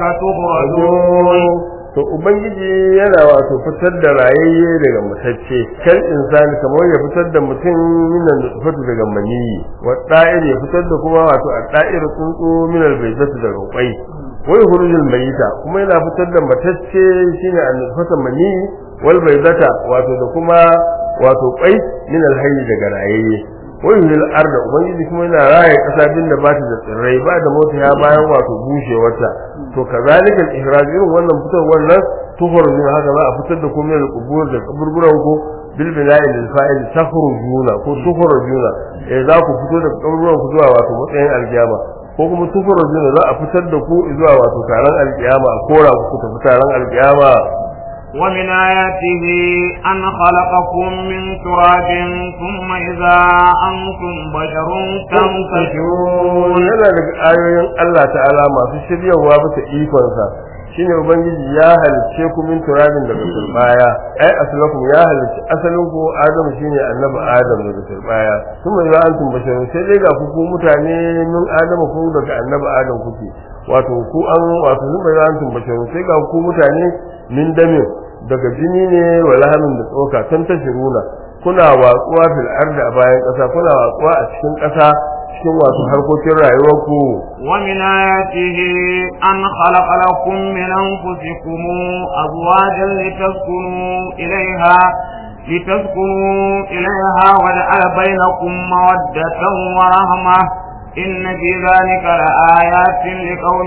تخرجون to ubangiji yana wato fitar da rayayye daga matacce kal insani kamar ya fitar da mutum minan nutfatu daga maniyi wa da'ir ya fitar da kuma wato a da'ir tsuntsu minal baydatu daga kwai wa yukhrujul mayita kuma yana fitar da matacce shine an nutfata maniyi wal baydata wato da kuma wato kwai minal hayy daga rayayye wa yuhil arda ubangiji kuma yana raye kasa din da bata da tsirrai ba da mota ya bayan wato bushewarta to kazalika al-ihraj irin wannan fitar wannan tukhruju haka za a fitar da komai da kubur da kaburburan ku bil bina'i lil fa'il takhrujuna ko tukhrujuna eh za ku fito da kaburburan ku zuwa wato matsayin alkiyama ko kuma tukhrujuna za a fitar da ku zuwa wato taron alkiyama a kora ku ku tafi taron alkiyama ومن آياته أن خلقكم من تراب ثم إذا أنتم بشر تنتشرون yana daga ayoyin Allah ta'ala masu shiryawa bisa ikonsa shine ubangiji ya halicce ku min turabin daga turbaya ai aslakum ya halicce asalin ku adam shine annabi adam daga turbaya kuma ya antum basharun sai dai ga ku ku mutane min adam ku daga annabi adam kuke wato ku an wato sun bai antum basharun sai ga ku mutane min damin daga jini ne wa lahamin da tsoka tan tashiruna kuna watsuwa fil ardi a bayan ƙasa kuna watsuwa a cikin ƙasa cikin wasu harkokin rayuwarku ومن آياته أن خلق لكم من أنفسكم أزواجا لتسكنوا إليها لتسكنوا إليها وجعل بينكم مودة ورحمة إن في ذلك لآيات لقوم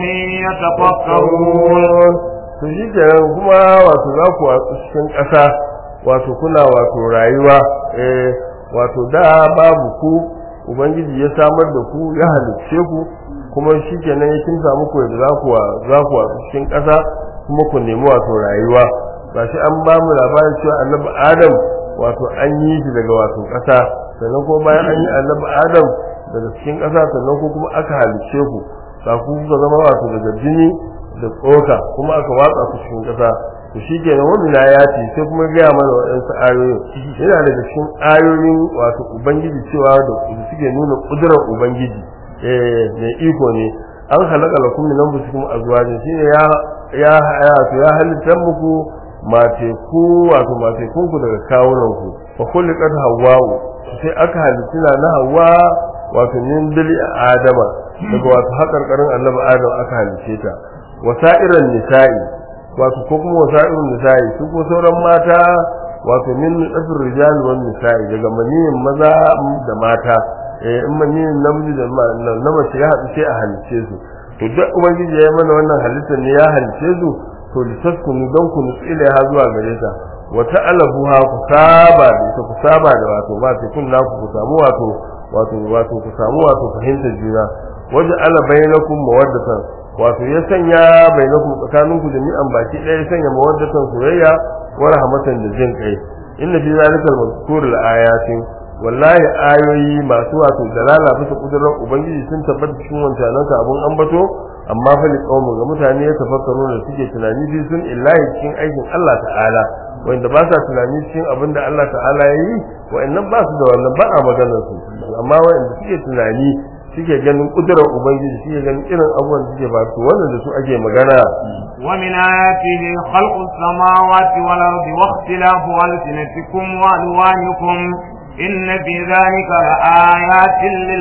يتفكرون to shi kenan kuma wato za ku watsu cikin ƙasa wato kuna wato rayuwa eh wato da babu ku ubangiji ya samar da ku ya halicce ku kuma shi kenan ya kinsa muku yadda za ku za ku watsu cikin ƙasa kuma ku nemi wato rayuwa ba shi an ba mu labarin cewa annabi adam wato an yi shi daga wato ƙasa sannan kuma bayan an yi annabi adam daga cikin ƙasa sannan ko kuma aka halicce ku ba ku kuka zama wato daga jini da tsoka kuma aka watsa ku cikin ƙasa to shi ke nan wani ya ce sai kuma gaya mana waɗansu ayoyin yana daga cikin ayoyin wato ubangiji cewa da suke nuna ƙudurar ubangiji eh mai iko ne an halaka lakum min anfusikum azwajin shine ya ya ya to ya halitta muku mace ku wato mace kun ku daga kawunan ku fa khuliqat hawwa'u sai aka halitta na hawa wato min dali adama daga wato hakarkarin annabi adam aka halice ta wasa'iran nisa'i wato ko kuma wasa'irun nisa'i su ko sauran mata wato min asr rijal wan nisa'i daga maniyin maza da mata eh in maniyin namiji da na mace ya haɗu sai a halice su to duk ubangiji ya yi mana wannan halittar ne ya halice su to litaskunu don ku nutsi ilaiha zuwa gare ta wa ta'alabuha ku saba da ita ku saba da wato ba ta kun naku ku samu wato wato wato ku samu wato fahimtar juna waje ala bainakum mawaddatan wato ya sanya bainakum tsakaninku jami'an baki ɗaya ya sanya mawaddatan soyayya wa rahmatan da jin kai inna fi zalika al-mazkur al-ayatin wallahi ayoyi masu wato dalala bisa kudurar ubangiji sun tabbata cikin wancanan ka abun ambato amma fa li qaumin ga mutane ya tafakkaru da suke tunani bi sun illahi cikin aikin Allah ta'ala wanda ba sa tunani cikin abin da Allah ta'ala ya yi wa'annan ba su da wannan ba a maganar su amma wa'anda suke tunani suke ganin kudurar ubangiji suke ganin irin abubuwan da suke ba su wannan da su ake magana ومن آياته خلق السماوات والأرض واختلاف ألسنتكم وألوانكم إن في ذلك لآيات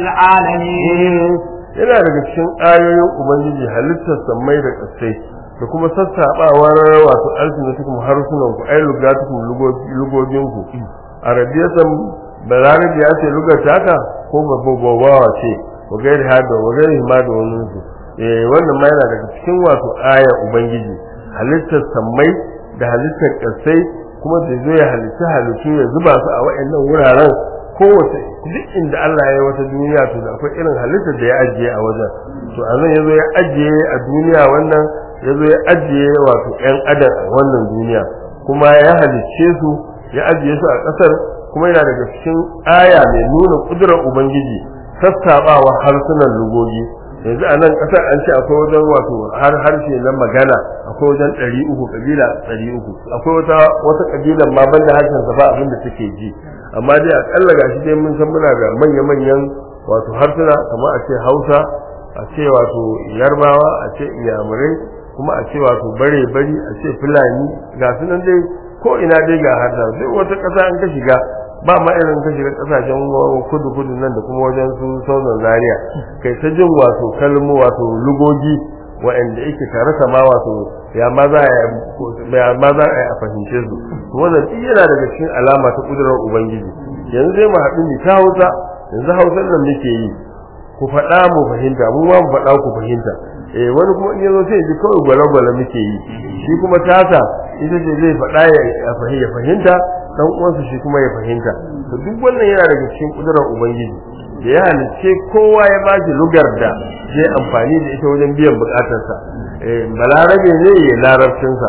للعالمين yana daga cikin ayoyin ubangiji halittar sammai da ƙasai da kuma sassaɓawar wato alsinatukum harsunan ku ai lugatukum lugogin ku arabiyatan balarabi ya ce lugar taka ko babbawa ce wa gairi hada wa gairi ma da wani su eh wannan ma yana daga cikin wato aya ubangiji halittar sammai da halittar ƙasai kuma da zai halitta halittu ya zuba su a wa'annan wuraren kowace duk inda Allah ya yi wata duniya to da akwai irin halittar da ya ajiye a wajen to a nan yazo ya ajiye a duniya wannan yazo ya ajiye wato ƴan adam a wannan duniya kuma ya halicce su ya ajiye su a ƙasar kuma yana daga cikin aya mai nuna kudurar ubangiji sassaɓawa harsunan lugogi yanzu a nan ƙasar an ce akwai wajen wato har harshe na magana akwai wajen ɗari uku ƙabila ɗari uku akwai wata wata ƙabilan ma banda harshen sa ba abin da take ji amma dai akalla gashi dai mun san muna da manya-manyan wato harsuna kamar a ce hausa a ce wato yarbawa a ce iyamurai kuma a ce wato bare bari a ce fulani ga su nan dai ko ina dai ga harshen sai wata ƙasa an ka shiga ba ma irin ka shiga kasashen kudu kudu nan da kuma wajen su sauran zaria kai ta jin wato kalmo wato lugogi wa'anda yake tare sama wato ya ma za a fahimce su wannan duk yana daga cikin alama ta kudurar ubangiji yanzu zai mu haɗu ni ta hausa yanzu hausar da muke yi ku faɗa mu fahimta mu ma mu faɗa ku fahimta eh wani kuma in yazo sai ji kawai gwale-gwale muke yi shi kuma tasa ita ce zai faɗa ya fahimta dan uwansa shi kuma ya fahimta to duk wannan yana daga cikin kudurar ubangiji da ya halicce kowa ya ba shi lugar da zai amfani da ita wajen biyan bukatarsa eh balarabe ne ya larabcinsa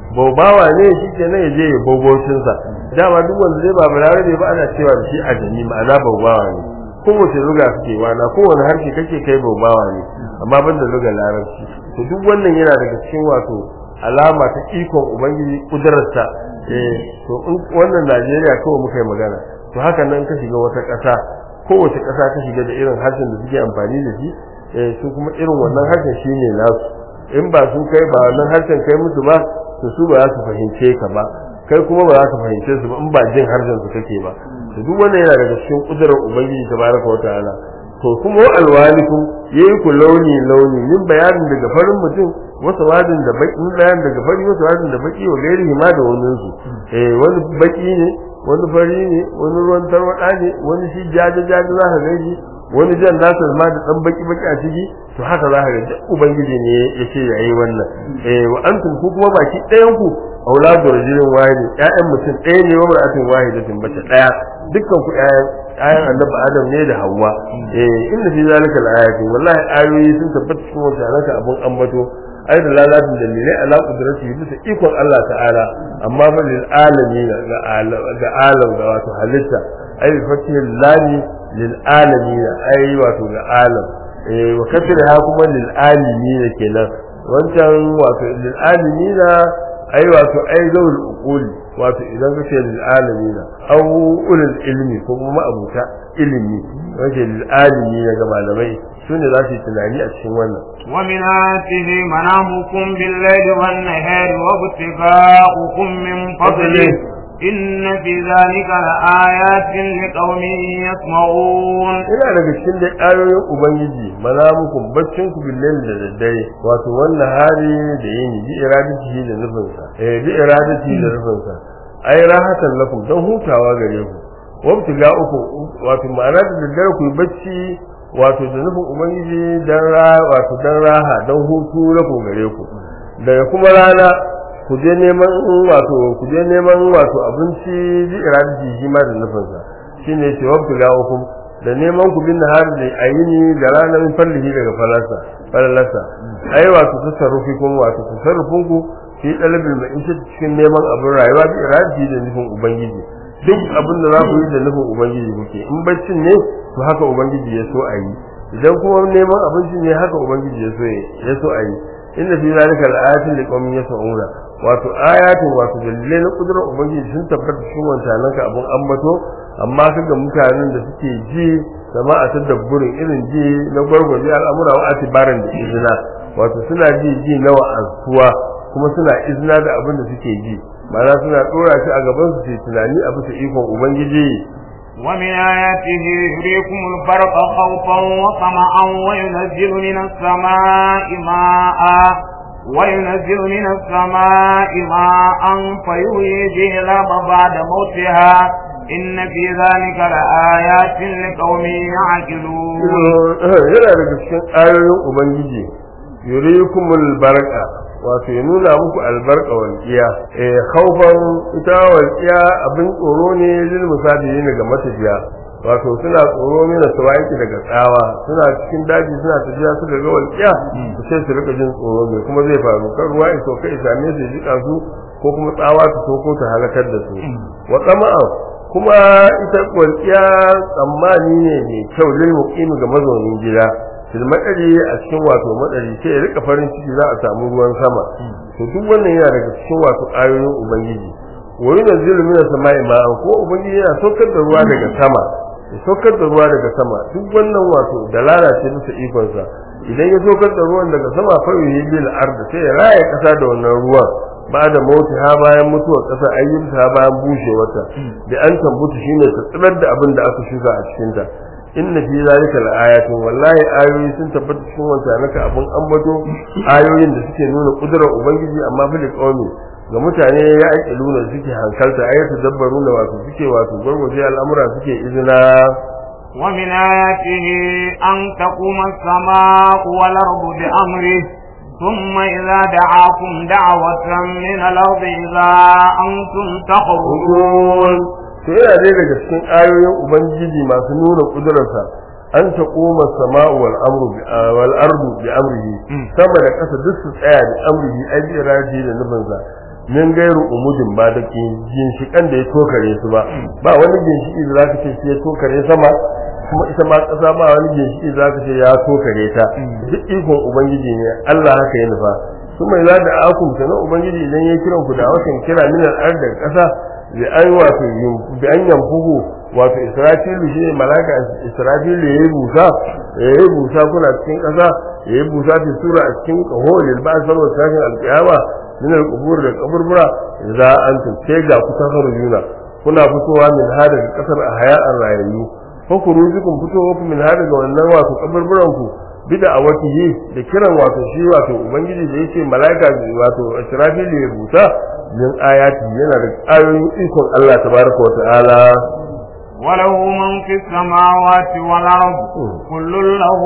baubawa ne shi kenan ya je ya baubocinsa dama duk wanda zai ba balarabe ba ana cewa da shi a jami ma'ana baubawa ne kowace luga suke wana kowane harshe kake kai baubawa ne amma ban da lugar larabci to duk wannan yana daga cikin wato alama ta ikon ubangiji kudurarsa eh to in wannan Najeriya kawai muka yi magana to haka nan ka shiga wata ƙasa kowace ƙasa ta shiga da irin harshen da suke amfani da shi eh su kuma irin wannan harshen shine nasu in ba sun kai ba wannan harshen kai musu ba to su ba za su fahimce ka ba kai kuma ba za ka fahimce su ba in ba jin harshen su kake ba to duk wannan yana daga cikin kudurar ubangiji tabaraka wataala to kuma alwalikum yayi ku launi launi min bayanin daga farin mutum wasu wadin da baki min bayanin daga fari wasu wadin da baki wa gairi ma da wannan su eh wani baki ne wani fari ne wani ruwan tarwada ne wani shi jaje jaje za ka gaji wani jan nasa ma da dan baki baki a ciki to haka za ka ga ubangiji ne yake yayi wannan eh wa antum ku kuma baki ɗayan ku auladu rajulin wahidi ƴaƴan mutum ɗaya ne wa mar'atin wahidatin bace ɗaya dukkan ku ƴaƴan ƴaƴan annabi adam ne da hawwa eh inna fi zalika al-ayatin wallahi ayoyi sun tabbata cikin wannan abun ambato ai da lalatin dalilai ala qudrati bisa ikon Allah ta'ala amma fa lil alamin ga ga alam ga wato halitta ai bi fatihil lami lil alamin ai wato ga alam eh wa kasra kuma lil alamin kenan wancan wato lil alamin ai wato ai zawul uquli wato idan kace lil alamin aw ulul ilmi ko kuma abuta ilimi wace lil alamin ga malamai sune za su yi tunani a cikin wannan wa min atihi manamukum bil layli wan nahari wa ibtigha'ukum min fadlihi inna fi dhalika laayatin liqaumin yasma'un ina daga cikin da ayoyin ubangiji manamukum baccin ku bil layli da daddare wato wannan hari da yini bi iradatihi da nufinsa eh bi iradatihi da nufinsa ai rahatan lakum dan hutawa gare ku wa ibtigha'ukum wato ma'ana da daddare ku yi bacci wato da nufin ubangiji dan ra wato dan raha dan hutu na ku gare ku daga kuma rana ku je neman wato ku je neman wato abinci bi iradati shi ma da nufin sa shine ce wabtu la'ukum da neman ku bin har da ayini da ranar fallihi daga falasa falasa ai wato tasarrufi kuma wato tasarrufin ku fi dalabil ma'isha cikin neman abin rayuwa bi iradati da nufin ubangiji duk abin da za ku yi da nufin ubangiji kuke in baccin ne to haka ubangiji ya so a yi idan kuma neman abinci ne haka ubangiji ya so ya so a yi inna fi zalika al-ayatin liqaumin yasma'una wato ayatin wato dalilai na kudurar ubangiji sun tabbata cikin wancanan ka abun ambato amma kaga mutanen da suke ji sama a tadabburin irin ji na gwargwaje al'amura wa atibaran da izina wato suna ji ji na wa'azuwa kuma suna izina da abin da suke ji ma'ana suna dora shi a gaban su tunani a bisa ikon ubangiji ومن آياته يريكم البرق خوفا وطمعا وينزل من السماء ماء وينزل من السماء ماء فيحيي به الأرض بعد موتها إن في ذلك لآيات لقوم يعقلون. yana daga cikin ayoyin Ubangiji yurikumul barqa wato ya nuna muku albarka walƙiya eh khaufan ita walƙiya abin tsoro ne lil musafiri ne ga matafiya wato suna tsoro ne da sawaiki daga tsawa suna cikin daji suna tafiya suka ga walƙiya su sai su rika jin tsoro me kuma zai faru kan ruwa in sauka isame su jika su ko kuma tsawa ta soko ta halakar da su wa tsama'an kuma ita walƙiya tsammani ne mai kyau lil muqimi ga mazaunin gida fil madari a cikin wato madari sai ya rika farin ciki za a samu ruwan sama to duk wannan yana daga cikin wato ayoyin ubangiji wa yunzilu minas sama'i ma'an ko ubangiji yana saukar da ruwa daga sama ya saukar da ruwa daga sama duk wannan wato dalala ce bisa ikon sa idan ya saukar da ruwan daga sama fa yuhi bil ard sai ya raya kasa da wannan ruwan ba da mauti ha bayan mutuwar kasa ayyuka ha bayan bushewarta da an tambuta shine ta tsibar da abin da aka shuka a cikin ta inna fi zalika laayatin wallahi ayoyi sun tabbata cikin wanta naka abun ambato ayoyin da suke nuna kudurar ubangiji amma fa da qaumi ga mutane ya ake luna suke hankalta ayatu dabbaruna wato suke wato gurguje al'amura suke izina ومن آياته أن تقوم السماء والأرض بأمره ثم إذا دعاكم دعوة من الأرض إذا أنتم تخرجون to yana dai daga cikin ayoyin ubangiji masu nuna kudurarsa an ta koma sama'u wal amru wal ardu bi amrihi sama da ƙasa duk su tsaya da amrihi ai bi raji da nufinsa min gairu umudin ba da ginshikan da ya tokare su ba ba wani ginshiki da zaka ce shi ya tokare sama kuma ita ma ƙasa ba wani ginshiki da zaka ce ya tokare ta duk ikon ubangiji ne Allah haka ya nufa su mai za da akum sanan ubangiji idan ya kiran ku da wasan kira minar arda ƙasa bi an wato bi an yamfuhu wato israfilu shi ne malaka israfilu ya yi busa ya yi busa kuna cikin ƙasa ya yi busa fi sura a cikin ƙaho lil ba sarwa tashin alƙiyama min al-qubur da kaburbura za an tace ga ku tafarjuna kuna fitowa min hada daga kasar a haya'an rayayyu ko ku rujukum fitowa ku min hada daga wannan wato kaburburan ku bida a watihi da kiran wato shi wato ubangiji da yake malaika wato israfil ya buta min ayati yana da ayoyin ikon Allah tabaraka wa ta'ala وله من في السماوات والأرض كل له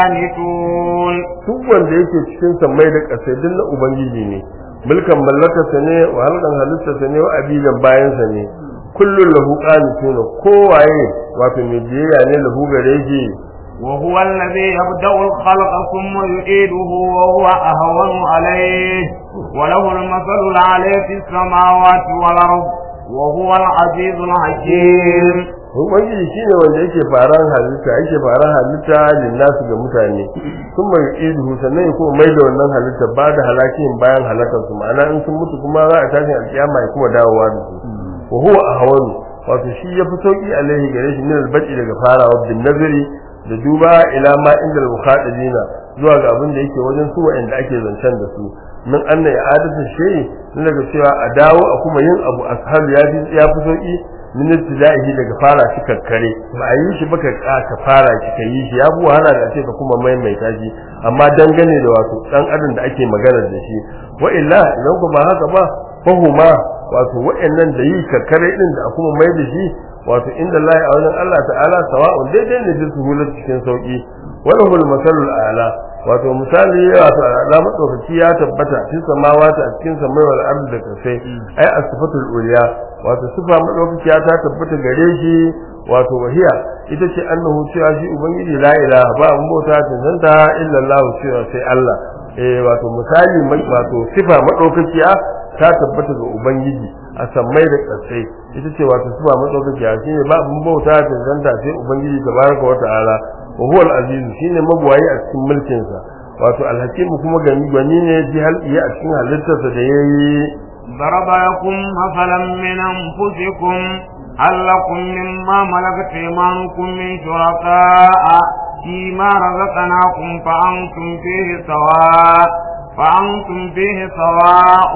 قانتون duk wanda yake cikin sammai da ƙasai duk na ubangiji ne mulkan mallakarsa ne wa halkan halittarsa ne wa abidan bayansa ne kullun lahu qanituna kowaye wato mai biyayya ne lahu gare shi وهو الذي يبدأ الخلق ثم يعيده وهو أهون عليه وله المثل العلي في السماوات والأرض وهو العزيز الحكيم ubangiji shine wanda yake faran halitta yake faran halitta linnasu ga mutane sun mai idu sannan ya kuma mai da wannan halitta ba da halakin bayan halakar su ma'ana in sun mutu kuma za a tashi alkiyama ya kuma dawowa da su wa huwa ahwanu wato shi ya fi sauki alaihi gare shi min albaci daga farawa bin nazari da duba ila ma inda al-mukhadibina zuwa ga abin da yake wajen su wa'anda ake zancen da su min anna ya adatu shay daga cewa a dawo a kuma yin abu ashab ya fi ya fi sauki min ibtida'ihi daga fara shi kakkare ba a yi shi baka ka fara shi ka yi shi ya bu wahala da ce ka kuma maimaita shi amma dangane da wato dan adam da ake magana da shi wa illa idan ku ba haka ba fahuma wato wa'annan da yi kakkare din da kuma mai da shi wato inda Allah a wajen Allah ta'ala sawa'un daidai ne da suhulat cikin sauki wala hul masalul a'la wato misali wato ala madaukaki ya tabbata cikin samawata a cikin samai wal ardi da kasai ai as-sifatul uliya wato sifa madaukaki ta tabbata gare shi wato wahiya ita ce annahu cewa shi ubangiji la ilaha ba mun bauta tantanta illa Allah cewa sai Allah eh wato misali wato sifa madaukakiya ta tabbata ga ubangiji a sammai da kasai ita ce wato sifa madaukakiya shine ba mun bauta tantanta sai ubangiji tabaraka wa ta'ala wa huwa al-aziz shine magwayi a cikin mulkin sa wato al-hakim kuma gani gwani ne ji halqiya a cikin halittarsa da yayi ضرب لكم مثلا من أنفسكم هل لكم مما ملكت أيمانكم من شركاء فيما رزقناكم فأنتم فيه سواء فأنتم فيه سواء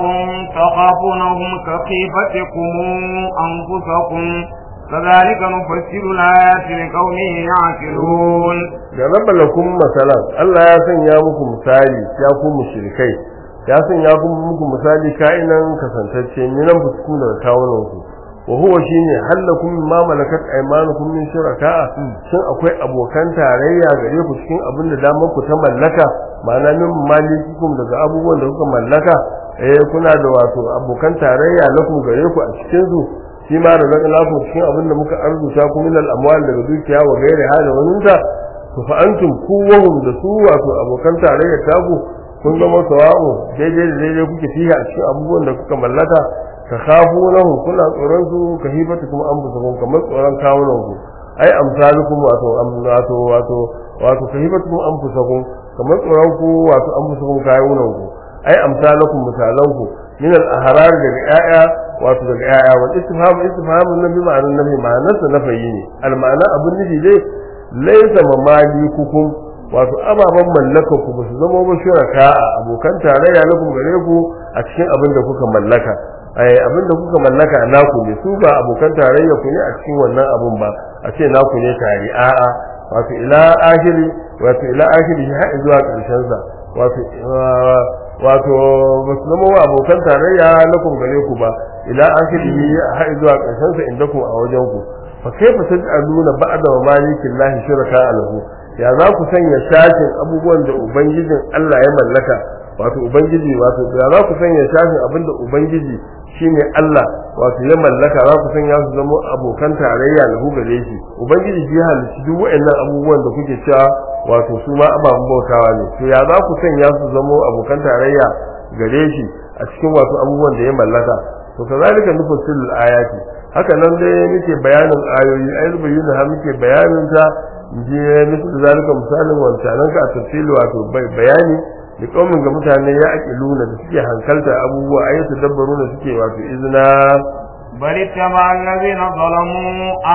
تخافونهم كخيفتكم أنفسكم كذلك نفسر الآيات لقوم يعقلون ضرب لكم مثلا الله ya sanya muku misali ya ku mushrikai ya sanya muku misali ka'inan kasantacce minan fusku da kawunan ku wa huwa shine halakum ma malakat aymanukum min shuraka shin akwai abokan tarayya gare ku cikin abin da damar ku ta mallaka ma'ana min malikikum daga abubuwan da kuka mallaka eh kuna da wato abokan tarayya lakum gare ku a cikin su shi ma da zaka lafu cikin abin da muka arzuta ku min al-amwal daga dukiya wa gairi hada waninta to fa antum kuwahum da su wato abokan tarayya taku kun zama sawa'u daidai da daidai kuke fiye a cikin abubuwan da kuka mallaka ka khafu lahu kuna tsoron su ka hibata kuma an busa kun kamar tsoron kawunan ku ai amsalukum wato wato wato wato ka hibata kuma an busa kun kamar tsoron ku wato an busa kun kawunan ku ai amsalukum misalan ku min al-ahrar daga yaya wato daga yaya wal istifham istifham nabi ma'anan nabi ma'anarsa na fayi ne al ma'ana abun nufi dai laysa mamalikukum wato ababen mallaka ku ba su zama ba shuraka a abokan tarayya na kuma gare ku a cikin abin da kuka mallaka ai abin da kuka mallaka naku ne su ba abokan tarayya ku ne a cikin wannan abun ba a ce naku ne tare a'a wato ila akhiri wato ila akhiri har zuwa karshen sa wato wato ba su zama wa abokan tarayya na kuma gare ku ba ila akhiri har zuwa karshen sa inda ku a wajen ku fa kaifa taj'aluna ba'da wa malikin lahi shuraka alahu ya za ku sanya shashin abubuwan da ubangijin Allah ya mallaka wato ubangiji wato ya za ku sanya shashin abin da ubangiji shine Allah wato ya mallaka za ku sanya su zama abokan tarayya da gare shi ubangiji shi halicci duk waɗannan abubuwan da kuke cewa wato su ma ababen bautawa ne to ya za ku sanya su zama abokan tarayya gare shi a cikin wasu abubuwan da ya mallaka to kazalika nufassilu ayati haka nan dai muke bayanin ayoyi ai bayyana ha muke bayanin ta je misal zalika misalin wancanan ka a tafsili wato bayani da kaumin ga mutane ya aqiluna da suke hankalta abubuwa ai tadabbaruna suke wato izina بل اتبع الذين ظلموا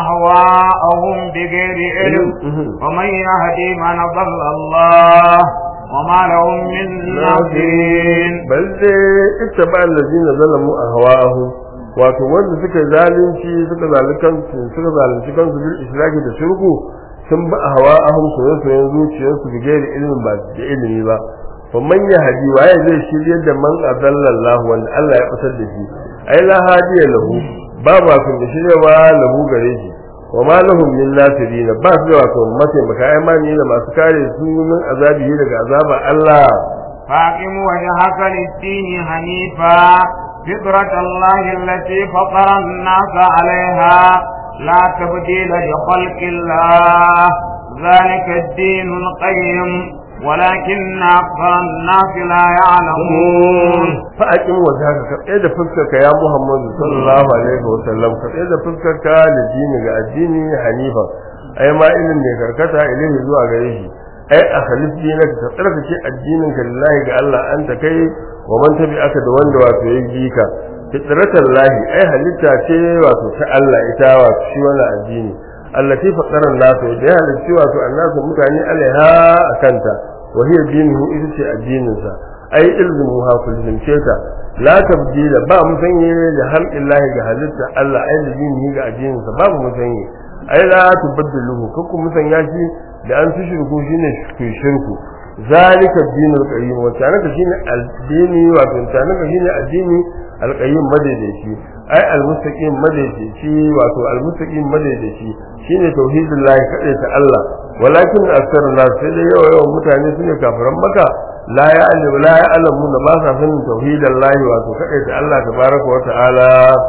أهواءهم بغير علم ومن يهدي من ضل الله وما لهم من ناصرين بل اتبع الذين ظلموا أهواءهم wato wanda suka zalunci suka zalunci kansu suka zalunci kansu bil israki da shirku sun ba hawa ahum soyayya soyayya zuciyarsu da gairi ilimin ba da ilimi ba fa man yahdi waye zai shiryar da man adallallahu wanda Allah ya fitar da shi ai la hadiya lahu ba ba kun da shiryawa lahu gare shi wa ma lahum min nasirin ba su da wato mataimaka ai mani da masu kare su min azabi daga azaba Allah فاقم وجهك للدين حنيفا فطرة الله التي فطر الناس عليها لا تبديل لخلق الله ذلك الدين القيم ولكن أكثر الناس لا يعلمون فأقم وجهك كإذا فكرك يا محمد صلى الله عليه وسلم كإذا فكرك للدين الدين حنيفا أي ما إلم يكركتا إليه زوا غريش أي أخلص دينك تترك شيء الدين لله الله أنت كي ومن تبعك دوان دواتو يجيك فطرة الله أي هلتا شيء واتو الله إتاوى شوانا الدين التي فطر الناس وجهها للسوى الناس متعني عليها أكنتا وهي دينه إذا شيء الدين أي إلزموها كلهم شيئا لا تبديل با مسني لخلق الله جهلتا الله أي دينه ga addininsa babu musanyi ai la tubaddiluhu kuku musanya shi da an tushirku shine shirku zalika dinul qayyim wa tanaka shine addini wa tanaka shine addini alqayyim madaidaici ai almustaqim madaidaici wato almustaqim madaidaici shine tauhidullah kadai ta Allah walakin aksar nas sai dai yawa yawan mutane sune kafiran maka la ya'lamu la ya'lamu da ba sa sanin tauhidullah wato kadai ta Allah tabaraka wa ta'ala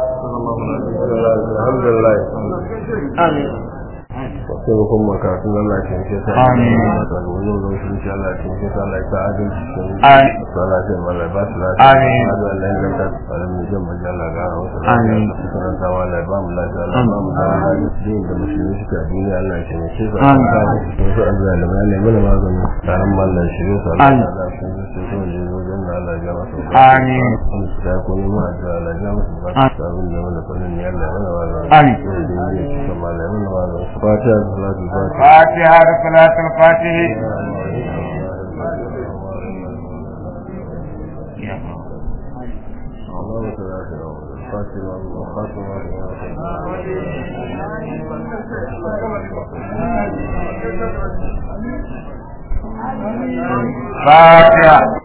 alhamdulillah amin sai kun maka sun Allah ya ce ta Amin. da wani wani shi insha Allah ya ce ta Allah ya ta adalci cikin Amin. Allah ya mallaka ba su lafiya Amin. Allah ya inganta tsarin mu jin majalla ga wasu Amin. karanta wa Allah ya ba mu lafiya Allah ya ba mu lafiya din da musulmi suka duniya Allah ya ce mu ce su Amin. to su azzalimai ne mana magani tsarin mu Allah ya shirye su Allah Amin. ya da su su su ne wajen da Allah ya ga masu Amin. ta ko ne ma da Allah ya ga masu ba Amin. su abin da mana fannin ya Allah ya mana magani Amin. da ne su ma Allah ya mana magani fatiha salatu fatiha فاتحة صلاة الفاتح فاتحة